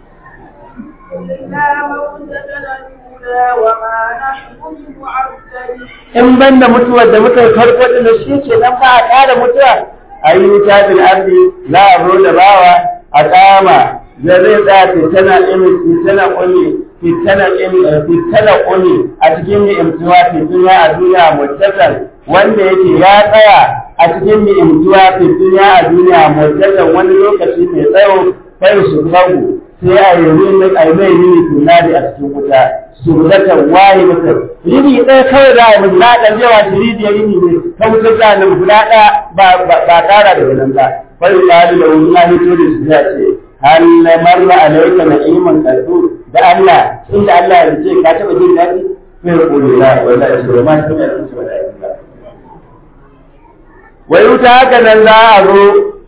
إلا موتتنا الأولى وما نحن بمعذبين in ban da mutuwar da muka yi farko da shi ke nan ba a ƙara mutuwa a yi wuta bil ardi za a zo da bawa a kama da zai tsaya fitana imi fitana ƙuni fitana imi fitana ƙuni a cikin ni'imtuwa fituna a duniya mutakan wanda yake ya tsaya a cikin ni'imtuwa fituna a duniya mutakan wani lokaci mai tsawo kai su bagu sai a yi rini a yi mai rini tunani a cikin wuta su zata waye mutum rini ɗaya kawai za a yi mutum na ɗan yawa shi rini ya rini ne ta wutar zanen guda ɗaya ba ba ƙara da nan ba bai ƙari da wani na hito da su ya ce hal marra alaika na'iman qalbu da Allah inda Allah ya ce ka taɓa jin daɗi sai ya kula la wallahi shi ba ma shi ne su ba wai wuta haka nan za a zo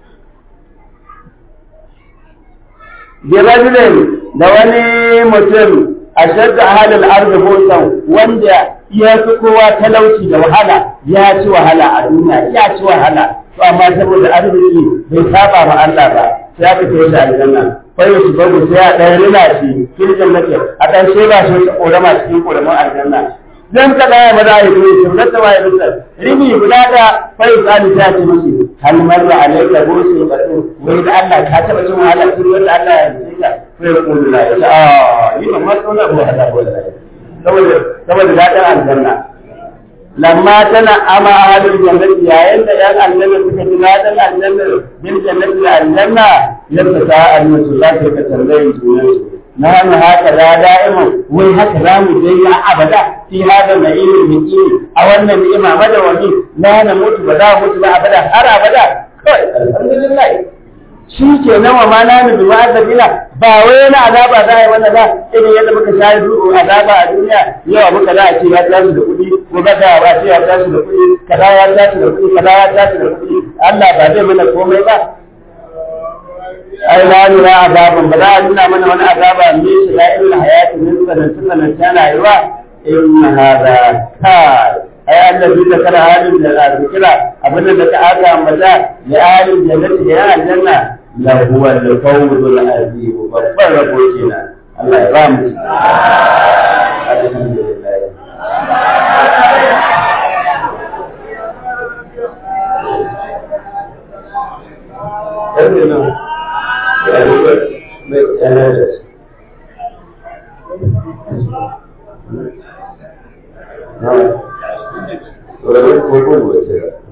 birajulin da wani mutum a shadda halin arzikin wanda ya fi kowa talauci da wahala ya ci wahala a duniya ya ci wahala to amma saboda arziki bai saba ma Allah ba sai aka kai shi aljanna kai shi babu sai a ɗan rina shi kirkin nake a ɗan sheba shi ta ƙorama cikin ƙoramin aljanna zan ka ɗaya ba za a yi dole shi zata waye bisa rini guda da fai tsani ta ce mashi hal marra alayka busu batu wai da Allah ka taba jin wahala tun wanda Allah ya yi ka sai ya kullu la ya ah ni ba ma tsona ba hada wallahi saboda saboda dadan aljanna lamma tana ama ahlul jannati yayin da yan aljanna suka ji dadan aljanna bil jannati da aljanna yadda ta annabi za ta ka tambaye junansu na hannu haka da da'ima wai haka za mu je ya abada fi hada na ilmin mutum a wannan ni'ima mada wani na na mutu ba za mu mutu ba abada har abada kawai alhamdulillah shi ke nan wa ma nanu bi ma'azabina ba wai na azaba za a yi wannan ba irin yadda muka sha du'u azaba a duniya yawa muka za a ce ya tashi da kuɗi ko ga za a ce ya tashi da kuɗi kaza ya tashi da kuɗi kaza ya tashi da kuɗi Allah ba zai mana komai ba ai la nura azaban ba za a nuna mana wani azaba ne shi la ilal hayati min sanan sanan tana yiwa in hada kai ai annabi da kana halin da zikira abin da ka aka ambata ya halin jannati da ya aljanna la huwa al-fawzul azim babban rabo kenan Allah ya ba mu alhamdulillah No. Ahora voy con